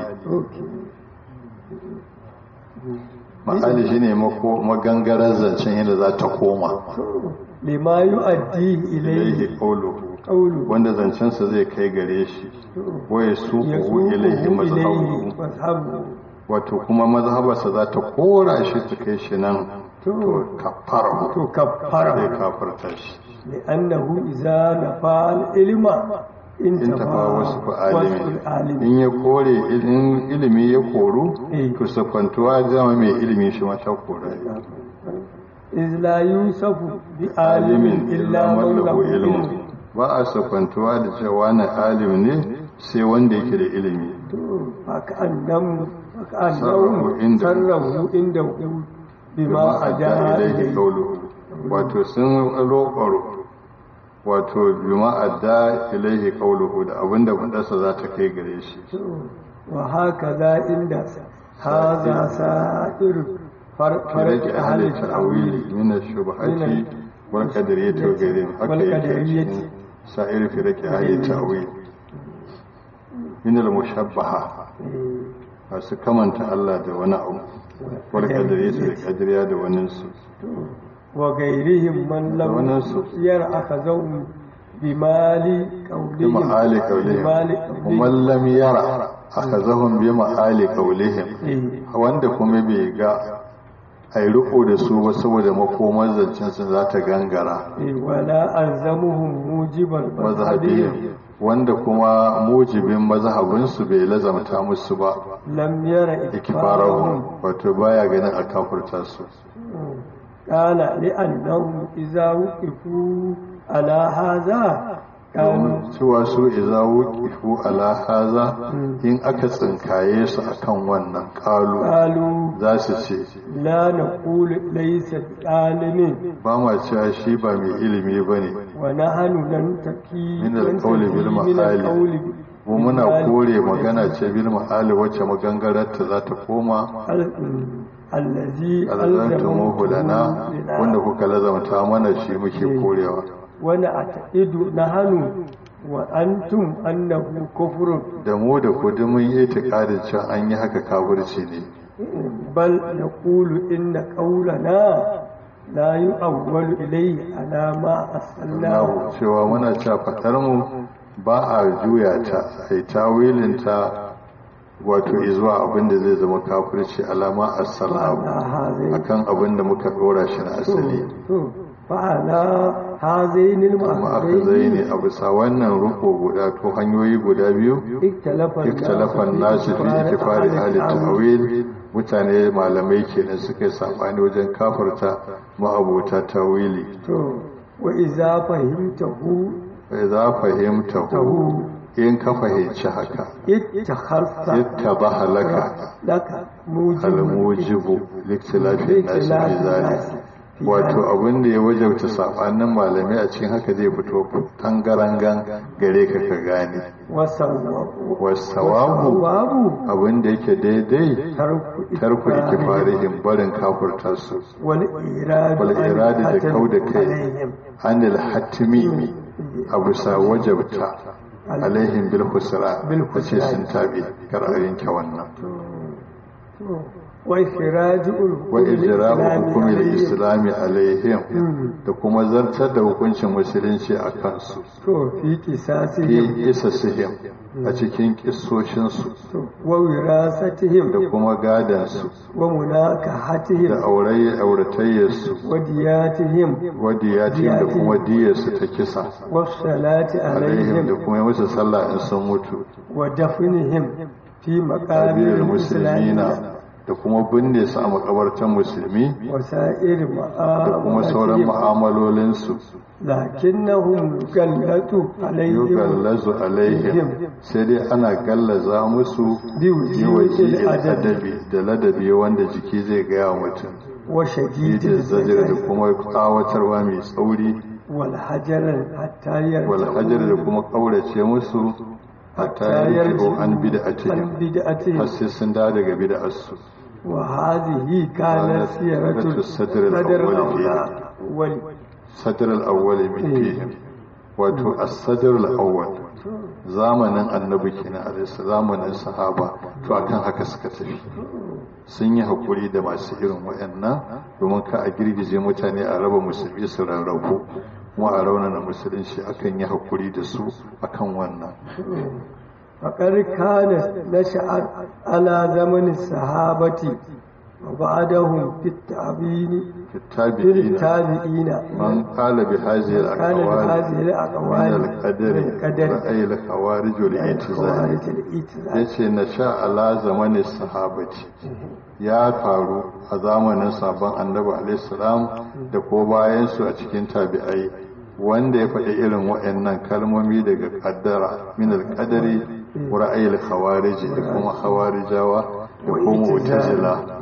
ma'ali shine mako magangarar zancen yadda za ta koma لما يؤديه إليه ilaihi qawluhu قوله wanda zancensa zai kai gare shi waye su ilaihi يسوقه mazhabu إليه مذهبه wato kuma mazhabarsa za ta kora shi ta kai shi nan To. to kafara to zai kaffara kafarta shi لأنه إذا نفى العلم in tafa انتفى wasu وصف alimin العالم in ya kore in ilimi ya koru Eh. to sakwantuwa zama mai ilimi shi mata kora إذ لا يوصف بعالم alimin إلا من له ilmu علم ba a sakwantuwa da cewa na alim ne sai wanda yake da ilimi فكأنهم صرفوا فكأنهم عنده. صرفوا عنده بما أجاء ilaihi إليه qawluhu wato sun roƙaro wato bima adda ilaihi qawluhu da abinda fadarsa za ta kai gare shi وهكذا عند هذا سائر فرق farki أهل ahli التأويل ta'wili min ash-shubhati wal qadariyyati wa ghayrihim haka wal yake qadariyyati. cikin sa'ir firqi ahli ta'wil min al-mushabbaha masu kamanta Allah da wani abu wal qadariyyati da qadariya da wani su وغيرهم من لم ونسوا. ير أخذهم بمال قولهم بمعالي قولهم بمال ومن لم يرى أخذهم بمعالي قولهم إيه. wanda kuma bai ga a yi riko da su ba saboda makomar zancensu za ta gangara إيه. ولا ألزمهم موجب المذهبهم mazhabihim wanda kuma mujibin mazhabinsu bai lazamta musu ba لم ير ikibarahum إكبارهم wato baya ganin a kafurta su قال لأنهم إذا وقفوا على هذا كانوا cewa su iza wuqifu ala haza in aka tsinkaye su akan wannan kalu قالوا za su ce لا نقول ليس بعالم ba ma cewa shi ba mai ilimi ba ne ونحن ننتقي Min al-qawli bil ننتقي من ma'ali. القول mu muna بالمعالي. kore magana ce bil ma'ali wacce magangararta za ta koma ال- الذي alzantumuhu lana لنا wanda kuka lazamta mana shi muke korewa ونعتقد نحن وأنتم أنه كفر da mu da ku duk mun yi itikadin cewa an yi haka kafirci ne بل نقول إن قولنا لا يؤول إليه على ما أصلناه Allahu cewa muna cewa fatar mu ba a juya ta ai tawilin ta wato izuwa abin da zai zama kafirci alama as-salahu فعلى هذين akan abin da muka dora shi na asali فعلى هذين kuma aka zai ne المعصيين a bisa wannan ruko guda ko hanyoyi guda biyu اختلف iktalafan nasu fi itifari ahli ta'wil mutane malamai kenan suka yi sabani wajen kafarta ma'abota tawili to wa iza fahimtahu bai za fahimta hu in ka fahimci haka ittakhasta ittabaha laka laka mujibu al-mujibu liktilafin nasi fi zalik wato abin da ya wajabta sabanin malamai a cikin haka zai fito tangarangan gare ka ka gane wasawabu wasawabu babu abin da yake daidai tarku tarku ikifarihim barin kafurta su wal iradu wal iradi da an kau da kai alaihim. anil hatimi a bisa wajabta alaihim bil husra Bil a ce husra. sun tabi kar a yanke wannan wa ikhraju wa ijra'u hukumi al al-islami alaihim da kuma zartar da hukuncin musulunci a kansu to fi qisasihim fi isasihim a cikin kissoshinsu to wa wirasatihim da kuma gadansu wa munakahatihim da auraye auratayyarsu wa diyatihim wadiyatin da kuma diyarsu ta kisa wa salati alaihim da alaihim kuma yi musu sallah in sun mutu wa dafnihim fi ƙabilar maqabir musulmina muslimina da kuma binne su a makabartan musulmi wa sa'ir da kuma sauran ma'amatihim mu'amalolinsu lakinnahum gallatu alaihim yugallazu alaihim sai dai ana gallaza musu bi yi wujuhil adabi adabi da ladabi wanda jiki zai gaya wa mutum wa yi shadidil zajir da zajr kuma tsawatarwa mai tsauri wal hajar hatta yarji'u wal hajar da kuma kaurace musu hatta yarji'u an bid'atihim an bid'atihim har sai sun dawo daga bid'arsu وهذه كانت سيرة الصدر الأول فيها. الأول sadr al-awwal min fihim wato as-sadr al-awwal zamanin annabi kenan alaihi zamanin sahaba to akan haka suka tafi sun yi hakuri da masu irin wayannan domin ka a girgije mutane a raba musulmi su rarrabu kuma a raunana musulunci akan yi hakuri da su akan wannan faƙar kana na sha'ar ala zamanin sahabati wa ba'adahum fit ta'bini التابعين tabi'ina من قال بهذه كان بهذه الأقوال من الأقوال القدر من القدر رأي الخوارج والاعتزال خوارج الإتزال yace na sha ala zamanin sahabati ya faru a zamanin sabon annabi alaihissalam da ko bayan su a cikin tabi'ai wanda ya faɗi irin waɗannan kalmomi daga kaddara min alqadari wa ra'ayil khawarij da kuma khawarijawa da kuma mu'tazila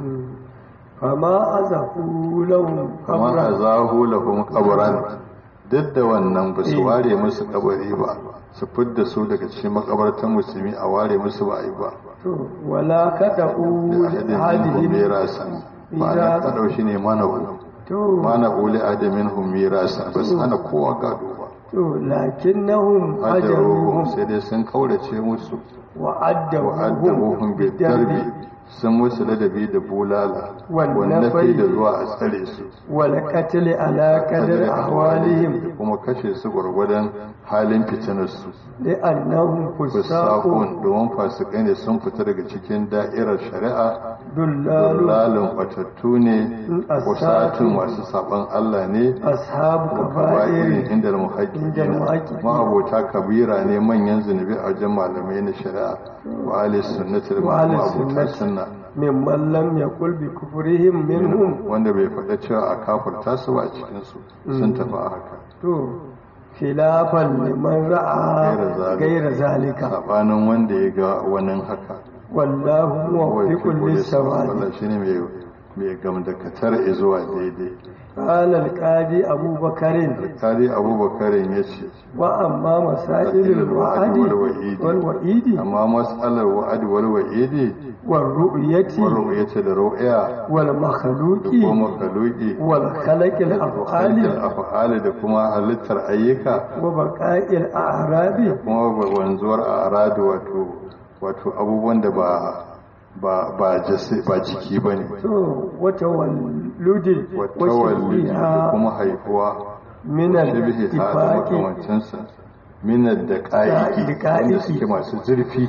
fama azahu lahum kama qabran azahu lahum qabran duk da wannan ba su ware musu kabari ba su fidda su daga cikin makabartan musulmi a ware musu ba a yi ba to wala kada'u ahadin minhum hadihin mirasan ba na kadau shi ne mana hu to mana uli adamin hum mirasan ba su hana kowa gado ba to lakinnahum hajaruhum hajaruhum sai dai sun kaurace musu wa wa addabuhum addabuhum bi darbi sun musu ladabi da bulala Wannan wannan fai- da zuwa a tsare su wal qatl ala qadri ahwalihim kuma kashe su gwargwadon halin fitinarsu li'annahum fusaqun fusakun domin fasikai ne sun fita daga cikin da'irar shari'a dullalu lalun batattu ne wasatun masu saban Allah ne ashabu kaba'irin kaba'ir inda Inda muhaƙiƙi al-muhaqqiqin. ma'abota kabira ne manyan zunubi a wajen malamai na shari'a wa ahli sunnati da wa ahli ma'abota sunnati sunna mimman lam yaqul bi kufrihim minhum wanda bai faɗa cewa a kafirta su ba a cikinsu sun tafi a haka to khilafan liman ra'a Gaira zalika. gaira zalika sabanin wanda ya ga wani haka wallahu muwaffiqun lis-sawabi Allah shine mai mai gamdakatar zuwa daidai qala al-qadi abubakarin kari abubakarin ya ce wa amma masailul wa'adi wal wa'idi amma matsalar wa'adi wal wa'idi wal ru'yati wal yace da ru'ya wal da makhluqi kuma kaluki wal khalaqil af'ali khalqil af'ali da kuma halittar ayyuka wa baqa'il a'rabi kuma wanzuwar a'radu wato wato abubuwan da ba ba ba jasi ba jiki bane to wata walludin wata walli da kuma haifuwa min shabihi ta da al-ittifaqi makamancinsa minar da ƙa'iki Daƙa'iƙi. wanda suke masu zurfi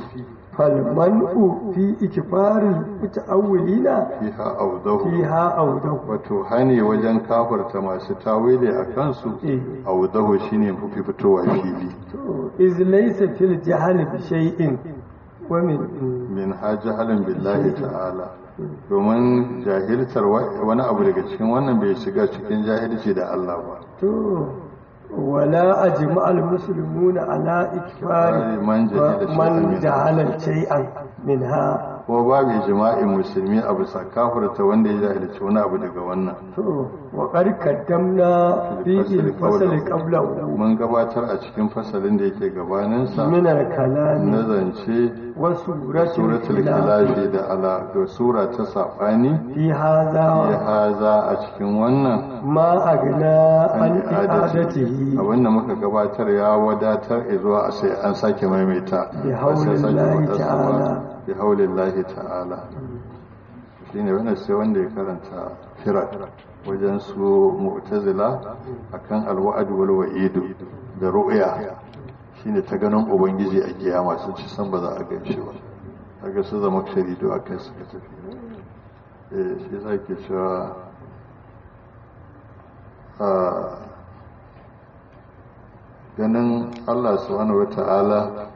falman'u fi ikifari muta'awwilina fiha audahu fiha awdahu wato hani wajen kafarta masu tawili a kansu Eh. audahu shine mafi fitowa fili to iz laysa fil jahli bi shay'in wa min min hajahalin billahi ta'ala domin jahiltar wa- wani abu daga cikin wannan bai shiga cikin jahilci da Allah ba to wala ajma al muslimuna ala ikfari Man jahila shay'an man minha. jahala shay'an minha kuma babu ijma'in musulmi a bisa kafarta wanda ya jahilci wani abu daga wannan to wa qad qaddamna fi al fasl qablahu mun gabatar a cikin fasalin da yake gabaninsa min al kalam na zance wa suratul suratul khilaf khilafi da ala da sura ta sabani fi ya hadha haza a cikin wannan ma agna an i'adati i'adatihi abinda muka gabatar ya wadatar zuwa a sai an sake maimaita Bi ba sai sake haulillahi faɗarsa ba. ta'ala. bi haulillahi ta'ala shine wannan sai wanda ya karanta firak wajen su mu'tazila akan alwa'd wal wa'idu da ru'ya shine ta ganin ubangiji a kiyama sun ci san ba za a gan shi ba kaga su zama sharidu akai suka tafi eh shi zake cewa a ganin Allah subhanahu wata'ala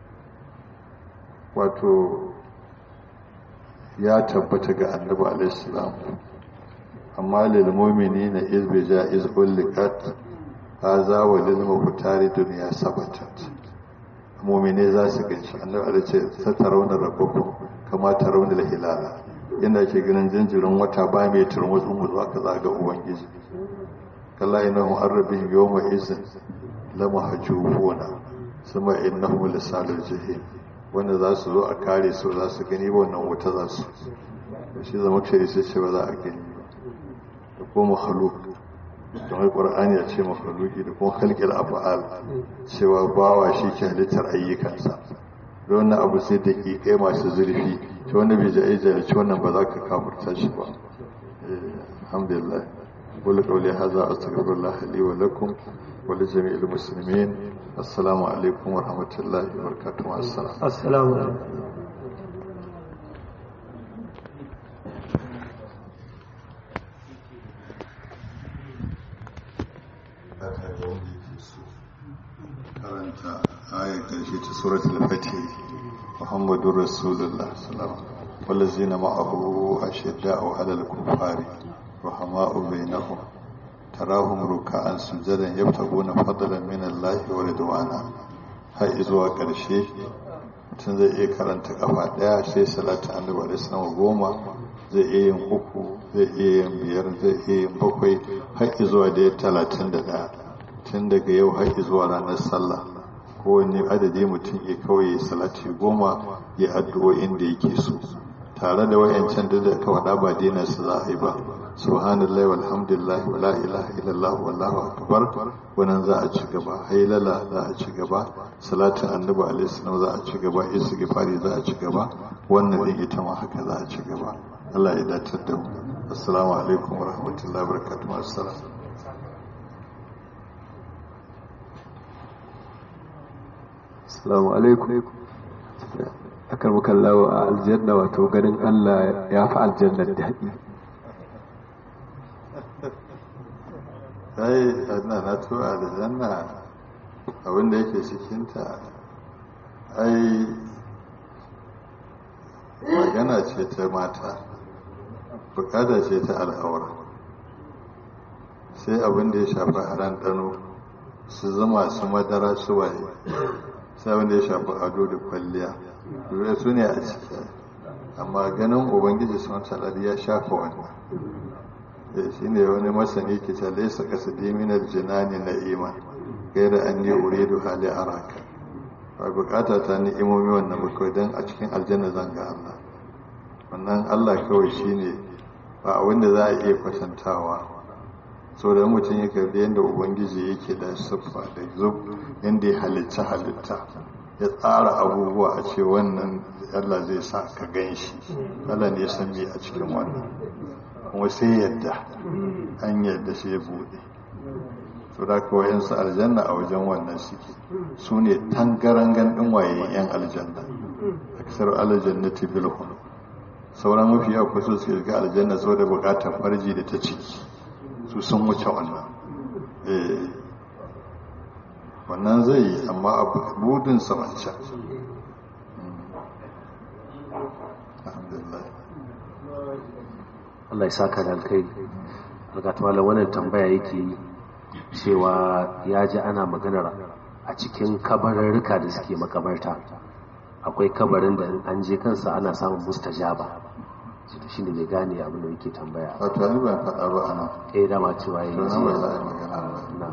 wato ya tabbata ga annabi alaihissalam amma lil mu'minina iz bi ja'iz ulqat hadha wa lil mubtari dunya sabatat mu'mine za su ganci annabi alaihi ce satarawna rabbukum kama tarawna al hilala inda ke ganin jinjirin wata ba mai turmutsu mu aka zaga ubangiji kalla innahum arrabihim yawma izin lamahjubuna sama innahum lisalul jahim wanda za su zo a kare su za su gani ba wannan wuta za su shi zama ce sai ce ba za a gani ba da kuma makhluk don wai qur'ani ya ce makhluki da kuma khalqil af'al cewa bawa shi ke halittar ayyukansa da wannan abu sai da kai masu zurfi to wanda bai ji jahilci wannan ba za ka kafurta shi ba Eh, alhamdulillah قل قولي هذا أستغفر الله لي ولكم ولجميع المسلمين السلام عليكم ورحمة الله وبركاته مع السلام assalamu alaikum karanta ayar ƙarshe ta suratul fatih muhammadur rasulullah sallallahu wallazina ma'ahu ashidda'u 'alal kuffari rahama'u bainahum tarahum ruk'an sujadan yabtaguna fadlan min Allah wa ridwana har zuwa ƙarshe mutum zai iya karanta kafa ɗaya sai salatu annabi alaihi salam goma zai iya yin uku zai iya yin biyar zai iya yin bakwai har zuwa da talatin da ɗaya tun daga yau har zuwa ranar sallah kowane adadi mutum ya kawai ya salati goma ya addu'o'in da yake so tare da wayancan da aka faɗa ba daina su za a yi ba subhanallahi walhamdulillah wa la ilaha illallah wallahu akbar wannan za a ci gaba hailala za a ci gaba salatin annabi alaihi salam za a ci gaba istighfari za a ci gaba wannan din ita ma haka za a ci gaba Allah ya datar da mu assalamu alaikum wa rahmatullahi wa barakatuh assalam Assalamu alaikum. Akar mukallawa a aljanna wato ganin Allah ya fi aljannar daɗi. ai ana na tura aljanna abinda yake cikinta ai magana ce ta mata bukata ce ta al'aura sai abinda ya shafi haran ɗano su zama su madara su waye sai abinda ya shafi ado da kwalliya dole su ne a ciki amma ganin ubangiji sun talar ya shafa wannan shi ne wani masani ke ce laisa kasa diminar jinani na iman gaira an yi uridu hali araka ba bukata ta ni imomi wannan bakwai don a cikin aljanna zan ga Allah wannan Allah kawai shi ne ba wanda za a iya kwatantawa so da mutum ya karbi yadda ubangiji yake da siffa da zub yadda ya halitta halitta ya tsara abubuwa a ce wannan Allah zai sa ka gan shi Allah ne ya san me a cikin wannan kuma sai yadda an yadda sai ya buɗe su da kawai su aljanna a wajen wannan suke su ne tangarangan ɗin waye yan aljanna aksar aljannati bilhun sauran mafi yawa kusa su ga aljanna sau da bukatar farji da ta ciki su sun wuce wannan wannan zai yi amma a budin wancan alhamdulillah Allah ya saka da alkai algatwala wannan tambaya yake yi cewa ya ji ana maganar a cikin kabararruka da suke makabarta akwai kabarin da an je kansa ana samun mustajaba shi ne mai gane abin da yake tambaya wato ni ban faɗa ba a nan eh dama cewa yi to nan ba za a yi magana ba na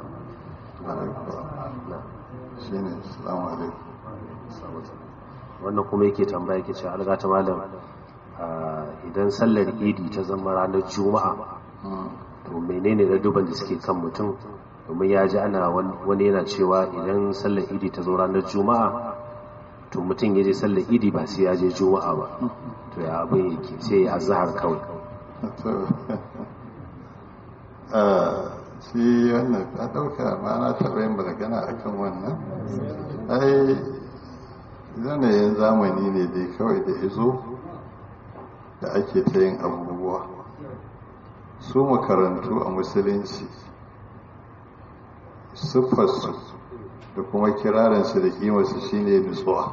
na shi ne salamu alaikum wannan kuma yake tambaya yake cewa algata malam ah, idan sallar idi ta zama ranar juma'a to menene da duban da suke kan mutum domin ya ji ana wan- wani yana cewa idan sallar idi ta zo ranar juma'a to mutum ya je sallar idi ba sai ya je juma'a ba to ya abin yake sai ya azhar kawai to ah, shi wannan ta ɗauka ma na taɓa yin magana a kan wannan ai yanayin zamani ne dai kawai da izo da ake ta yin abubuwa su makarantu a musulunci siffarsu da kuma kirarinsu da kimarsu shine nutsuwa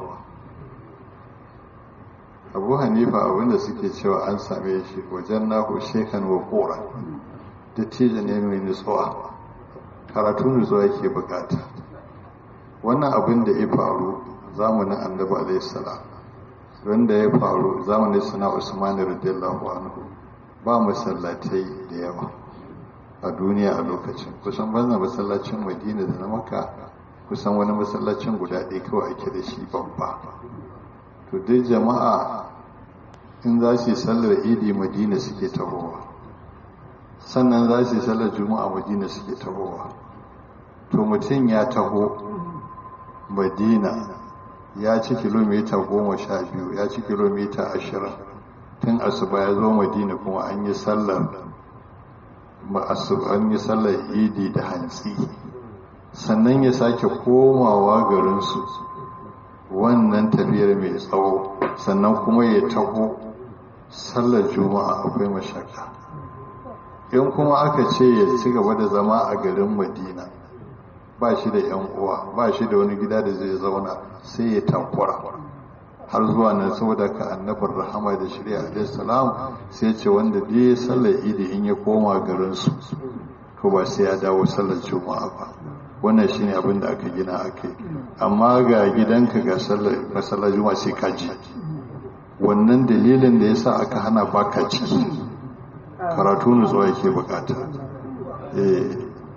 abu hanifa abinda suke cewa an same shi wajen nahu shekan wa kora dattijo ne mai nutsuwa karatu nutsuwa yake bukata wannan abin da ya faru zamanin annabi alaihi salam wanda ya faru zamanin sana usman radiyallahu anhu ba masallatai da yawa a duniya a lokacin kusan banza masallacin madina da na maka kusan wani masallacin guda ɗaya kawai ake da shi babba to dai jama'a in za su yi sallar idi madina suke tahowa sannan za su yi sallar juma'a madina suke tahowa to mutum ya taho madina ya ci kilomita goma sha biyu ya ci kilomita ashirin tun asuba ya zo madina kuma an yi sallar an yi sallar idi da hantsi sannan ya sake komawa garinsu wannan tafiyar mai tsawo sannan kuma ya taho sallar juma'a akwai mashaka in kuma aka ce ya ci gaba da zama a garin madina ba shi da yan uwa ba shi da wani gida da zai zauna sai ya tankura har zuwa nan saboda ka annabar rahama da shirya alaihi salam sai ce wanda dai sallar idi in ya koma garinsu to ba sai ya dawo sallar juma'a ba wannan shine abin da aka gina aka yi amma ga gidanka ga sallar masallar juma'a sai ka ji wannan dalilin da yasa aka hana baka ciki karatu nutsuwa yake bukata eh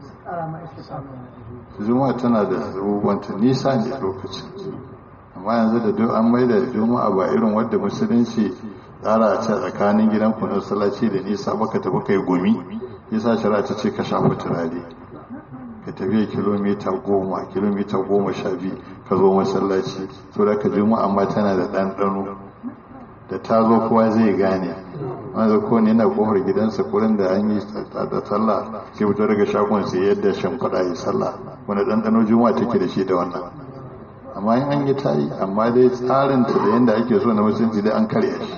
juma'a tana da abubuwanta nisa ne lokacin amma yanzu da duk an maida juma'a ba irin wadda musulunci tsara a ce tsakanin gidan ku na sallaci da nisa baka tafi kai gumi yasa shari'a ta ce ka shafa turare ka tafiya kilomita goma kilomita goma sha biyu ka zo masallaci so da ka juma'a amma tana da ɗanɗano da ta zo kowa zai gane wanda ko ne yana kofar gidansa kurin da an yi da sallah sai fito daga shagon sai yadda shimfiɗa yi sallah wanda ɗanɗano juma'a take da shi da wannan amma in an yi ta yi amma dai tsarin ta da yadda ake so na musulunci dai an karya shi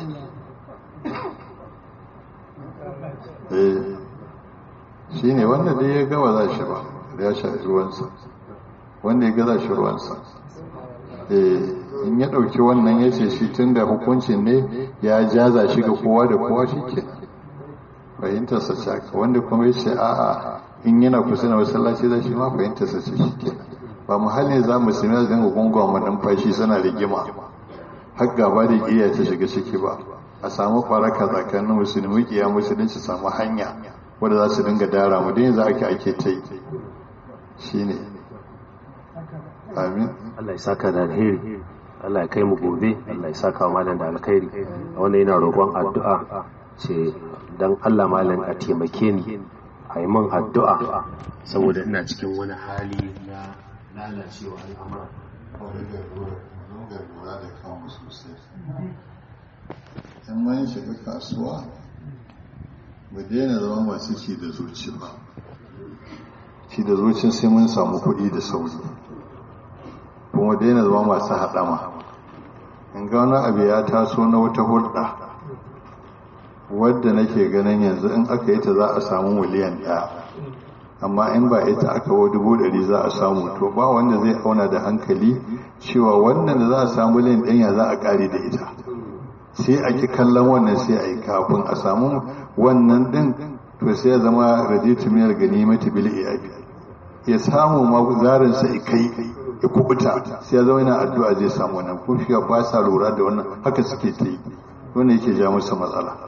shi ne wanda dai ya gawa za shi ba ya sha ruwansa wanda ya gaza shi ruwansa in ya ɗauki wannan ya ce shi tun da hukuncin ne ya jaza shi ga kowa da kowa shi ke fahimtarsa ce aka wanda kuma ya ce a'a in yana kusa na masallaci za shi ma fahimtarsa ce shi ke ba muhallin za mu sami zan ga gungun numfashi suna rigima har gaba da ƙiya ta shiga ciki ba a samu faraka tsakanin musulmi ƙiya musulunci samu hanya wadda za su dinga dara mu yanzu ake ake ta yi shi ne amin Allah ya saka da alheri Allah ya kai mu gobe Allah ya saka wa malam da alkhairi wanda yana roƙon addu'a ce dan Allah malam a taimake ni a yi min addu'a saboda ina cikin wani hali na lalacewa al'amura lura da kanmu sosai in mun shiga kasuwa mu daina zama masu ci da zuci ba ci da zuci sai mun samu kuɗi da sauri kuma daina zama masu haɗama in ga wani abu ya taso na wata hulɗa wadda nake ganin yanzu in aka yi ta za a samu miliyan ɗaya amma in ba ita aka wa dubu ɗari za a samu to ba wanda zai auna da hankali cewa wannan da za a samu miliyan ɗaya za a ƙare da ita sai a ki kallon wannan sai a yi kafin a samu wannan ɗin to sai ya zama raditu miyar ganimati bil iyabi ya samu ma zarinsa ya kai ya kubuta sai ya zama yana addu'a zai samu wannan ko shi ba sa lura da wannan haka suke ta yi wanda yake ja musu matsala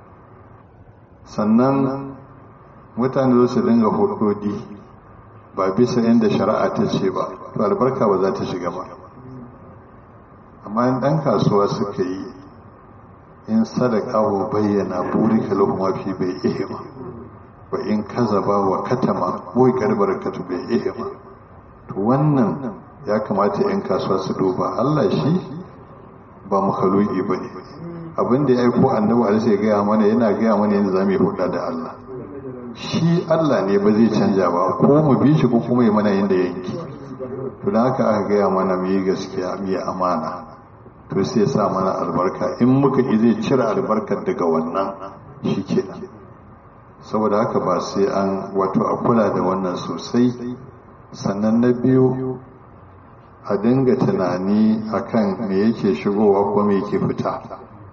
sannan mutane zo su dinga hudodi ba bisa inda shari'a ta ce ba to albarka ba za ta shiga ba amma in ɗan kasuwa suka yi in sadaka wa bayyana burika lahum fi bai ihima wa in kazaba wa katama boy karbarakatu bai ihima to wannan ya kamata 'yan kasuwa su duba Allah shi ba makhluki bane abin da ya aiko annabi alaihi ya gaya mana yana gaya mana yadda zamu yi hudda da Allah shi Allah ne ba zai canja ba ko mu bi shi ko kuma yi mana yadda yanki to dan haka aka gaya mana mu yi gaskiya mu yi amana to sai sa mana albarka in muka yi zai cire albarkar daga wannan shi kenan saboda haka ba sai an wato a kula da wannan sosai sannan na biyu a dinga tunani akan me yake shigowa ko me yake fita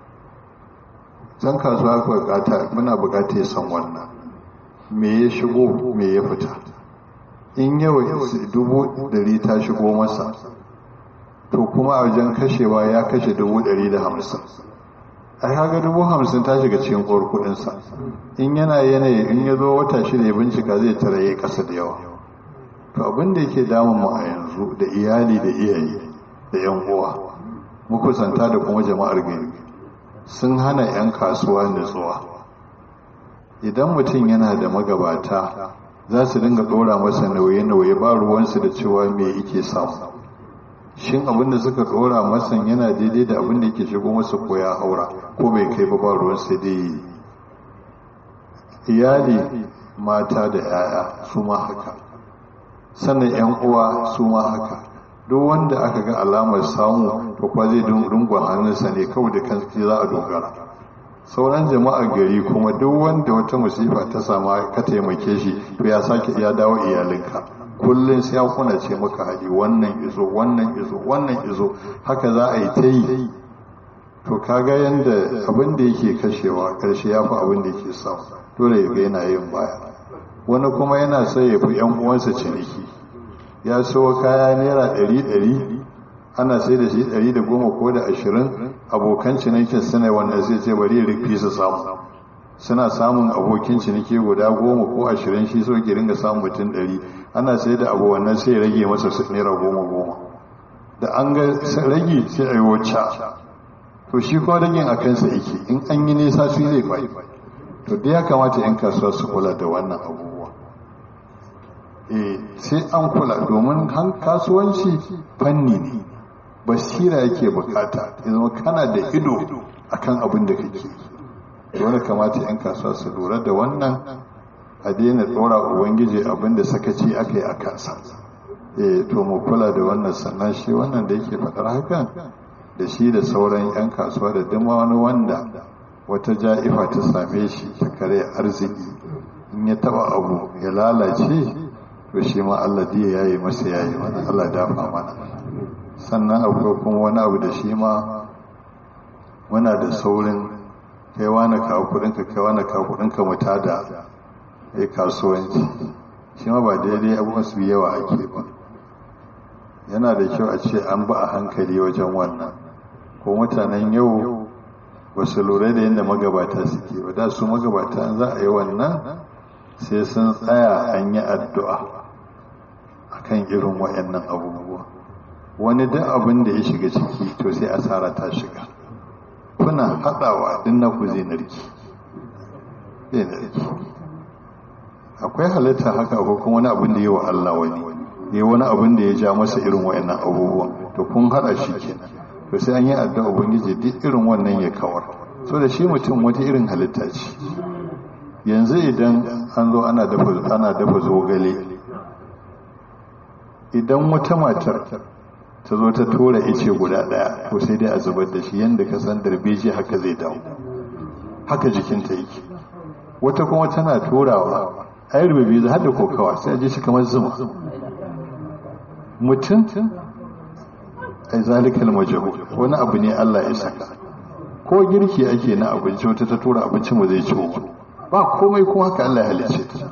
zan kasuwa ku bukata muna bukata ya san wannan me ya shigo me ya fita in yau dubu dari ta shigo masa to kuma a wajen kashewa ya kashe dubu dari da hamsin a kaga dubu hamsin ta shiga cikin kowar kudinsa in yana yanayi in ya zo wata shida ya bincika zai tara ya kasa da yawa to abin da yake damun mu a yanzu da iyali da iyaye da yan uwa makusanta da kuma jama'ar gari sun hana 'yan kasuwa nutsuwa idan mutum yana da magabata za su dinga ɗora masa nauye-nauye ba ruwansu da cewa me yake samu shin abin da suka ɗora masa yana daidai da abin da yake shigo masa ko ya haura ko bai kai ba ba ruwansu dai iyali mata da 'ya'ya su ma haka sannan yan uwa su ma haka duk wanda aka ga alamar samu to kwa zai dungun hannunsa ne kawai da kan za a dogara sauran jama'ar gari kuma duk wanda wata musifa ta sama ka taimake shi to ya sake ya dawo iyalinka kullum sai ya kuna ce maka haɗi wannan izo wannan izo wannan izo haka za a yi ta yi to kaga yanda abin da yake kashewa karshe ya fi abin da yake samu dole ya ga yana yin baya wani kuma yana sai ya fi yan uwansa ciniki ya so kaya naira ɗari ɗari ana sai da shi ɗari da goma ko da ashirin abokan cinikin suna wannan zai ce bari rufi su samu suna samun abokin ciniki guda goma ko ashirin shi so ki ringa samun mutum ɗari ana sai da abu wannan sai rage masa naira goma goma da an ga rage sai a yi wacce to shi kuma ragin a kansa yake in an yi nisa su zai bai to da ya kamata 'yan kasuwa su kula da wannan abubuwa eh sai an kula domin kasuwanci fanni ne basira yake bukata ya zama kana da ido akan abin da kake dole kamata 'yan kasuwa su lura da wannan a daina tsora ubangiji abin da sakaci aka yi a kansa eh to mu kula da wannan sannan shi wannan da yake faɗar hakan da shi da sauran 'yan kasuwa da dama wani wanda wata ja'ifa ta same shi ta kare arziki in ya taba abu ya lalace to shi ma Allah diya yayi masa yayi wani Allah dafa mana sannan akwai kuma wani abu da shi ma muna da saurin kai wani kawo kudinka kai wani kawo kudinka muta da ya kasuwanci shi ma ba daidai abubuwan su yawa ake ba yana da kyau a ce an ba a hankali wajen wannan ko mutanen yau ba su lura da yadda magabata suke ba da su magabata za a yi wannan sai sun tsaya an yi addu'a a kan irin waɗannan abubuwa wani duk abin da ya shiga ciki to sai asara ta shiga kuna haɗawa din na ku zai narki zai narki akwai halitta haka ko kuma wani abin da yi wa Allah wani ya wani abin da ya ja masa irin waɗannan abubuwan to kun haɗa shi kenan to sai an yi addu'a ubangiji duk irin wannan ya kawar so da shi mutum wata irin halitta ce yanzu idan an zo ana dafa ana dafa zogale idan wata matar ta zo ta tura ice guda daya to sai dai a zubar da shi yanda ka san darbeji haka zai dawo haka jikinta yake wata kuma tana turawa ai rububi za da kokawa sai a ji shi kamar zuma mutum ai zalikal majhul wani abu ne Allah ya saka ko girki ake na abinci wata ta tura abinci mu zai ciwo ba komai kuma haka Allah ya halice ta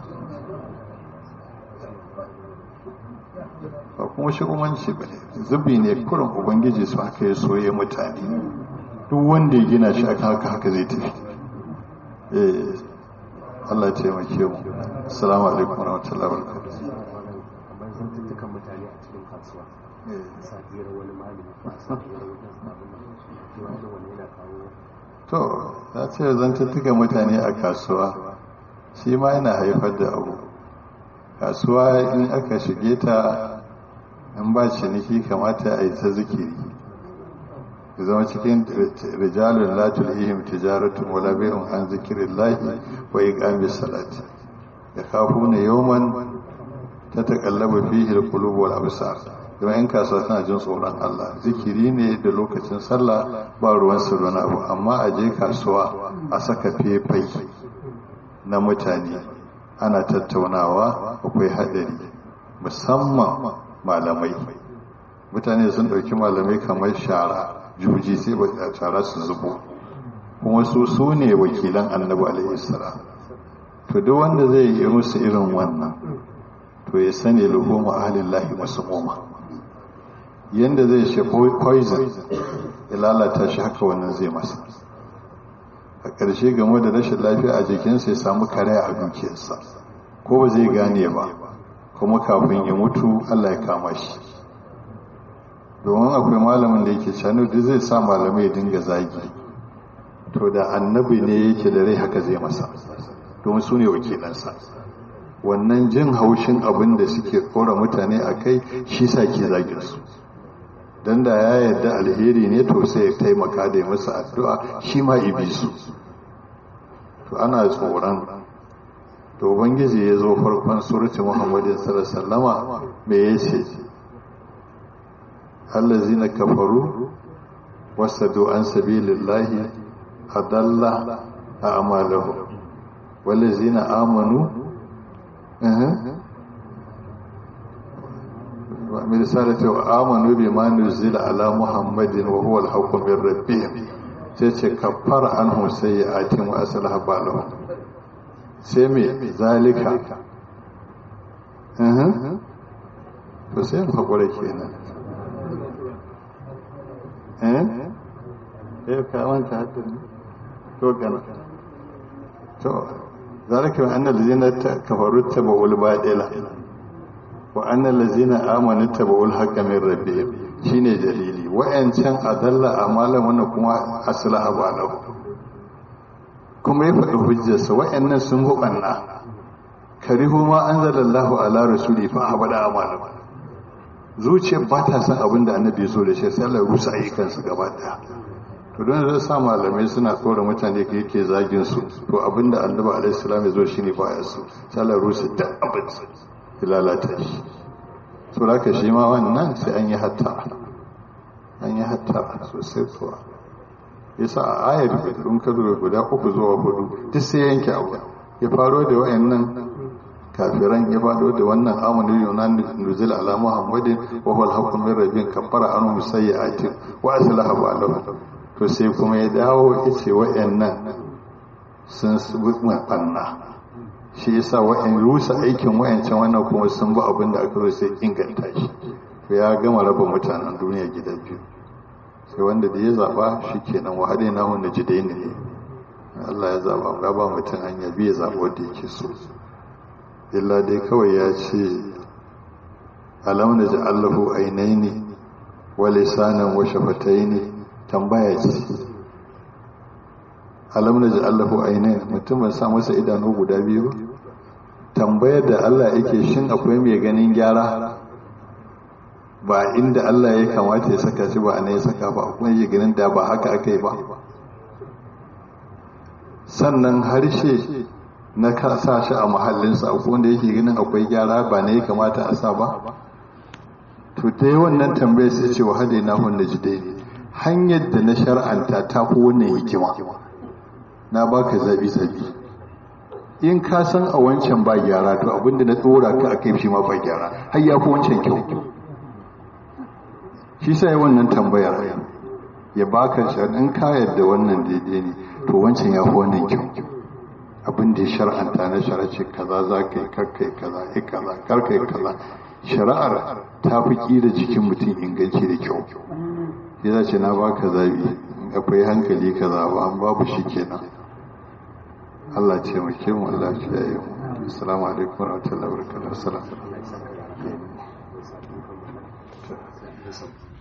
ba kuma shugabanci ba ne zubi ne kurin ubangiji su haka ya soye mutane duk wanda ya gina shi aka haka haka zai tafi eh Allah ya taimake mu assalamu alaikum warahmatullahi wabarakatuh mutane a cikin kasuwa safiyar wani malami ko a safiyar wajen sabon nan da wani yana kawo to ya ce zantattuka mutane a kasuwa shi ma yana haifar da abu kasuwa in aka shige ta in ba ciniki kamata a yi ta zikiri ya zama cikin rijalun latul ihim tijaratun wala bai'un an zikirin lahi wa iqamis salati ya kafuna yawman ta taƙallaba fihi al-qulub wal absar kuma in kasuwa tana jin tsoron Allah zikiri ne da lokacin sallah ba ruwan su wani abu amma a je kasuwa a saka fefai na mutane ana tattaunawa akwai haɗari musamman malamai mutane sun ɗauki malamai kamar shara juji sai ba shara su zubo kuma su su ne wakilan annabi alaihi salam to duk wanda zai yi musu irin wannan to ya sani luhuma ahlillahi masmuma yanda zai shi poison ya lalata shi haka wannan zai masa a ƙarshe game da rashin lafiya a jikinsa ya samu kare a dukiyarsa ko ba zai gane ba kuma kafin ya mutu Allah ya kama shi domin akwai malamin da yake canu da zai sa malamai ya dinga zagi to da annabi ne yake da rai haka zai masa domin su ne wakilansa wannan jin haushin abin da suke kora mutane a kai shi sa ke zagin su don da ya yarda alheri ne to sai ya taimaka da ya masa addu'a shi ma ibi su to ana tsoron to ubangiji ya zo farkon surati muhammadin sallama me ya ce allazina kafaru wasadu an sabilillahi adalla a amalahu wallazina amanu من رسالة وآمنوا بما نزل على محمد وهو الحق من ربهم سيتي كفر عنهم سيئاتهم وأصلح بالهم سيمي ذلك أه فسيم حقولي كينا أه إيه كمان كهتني تو كنا تو ذلك أن الذين كفروا اتبعوا الباطل wa annal ladzina amanu tabawul haqqa min rabbihim shine dalili wa'ancan adalla amalan wannan kuma aslaha balahu kuma ya faɗi hujjarsa wa'annan sun hubanna karihu ma anzalallahu ala rasuli fa abada amalan zuciyar ba ta san abin da annabi ya so da shi sai Allah ya rusa ayyukansu gaba daya to don zai sa malamai suna tsora mutane ka yake zagin su to abin da annabi alaihi salam ya zo shine ba ya so sai Allah ya rusa duk abin ya lalata shi so da shi ma wannan sai an yi hatta an yi hatta sosai kuwa yasa a ayar in ka zuwa guda uku zuwa hudu duk sai yanke abu ya faro da wayannan kafiran ya fado da wannan amanu yunan nuzul ala muhammadin wa huwa al-haqqu min rabbin kafara anhum sayyi'atin wa aslaha ba'dahu to sai kuma ya dawo yace wayannan sun subu banna shi yasa wa'in rusa aikin wa'ancan wannan kuma sun ba abin da aka sai inganta shi ya gama raba mutanen duniya gida biyu sai wanda da ya zaba shi kenan wahadai na hunna jidai ne Allah ya zaba ga ba mutum hanya biya zaba wanda yake so illa dai kawai ya ce alam na ji allahu ainaini wa lisanan wa shafataini tambaya ce alam na ji allahu ainihin mutumin sa masa idanu guda biyu tambayar da Allah yake shin akwai mai ganin gyara ba inda Allah ya kamata ya saka shi ba a ya saka ba kuma ya ganin da ba haka aka yi ba sannan harshe na sa shi a mahallinsa akwai wanda yake ganin akwai gyara ba ne ya kamata a sa ba to dai wannan tambayar sai ce wa hade na hunna jidai hanyar da na shar'anta ta fi wannan hikima na baka zabi zabi in ka san a wancan ba gyara to abinda na tsora ka a kai shi ma ba gyara har ya fi wancan kyau shi sai wannan tambayar ya baka shi in ka yadda wannan daidai ne to wancan ya fi wannan kyau abin da ya shar'anta na sharace kaza za ka yi karkai kaza yi kaza karkai kaza shari'ar ta fi ƙira jikin mutum inganci da kyau ya zace na baka zabi akwai hankali kaza ba an babu shi kenan Allah ce muke mu Allah ce ya yi mu assalamu alaikum wa rahmatullahi wa barakatuh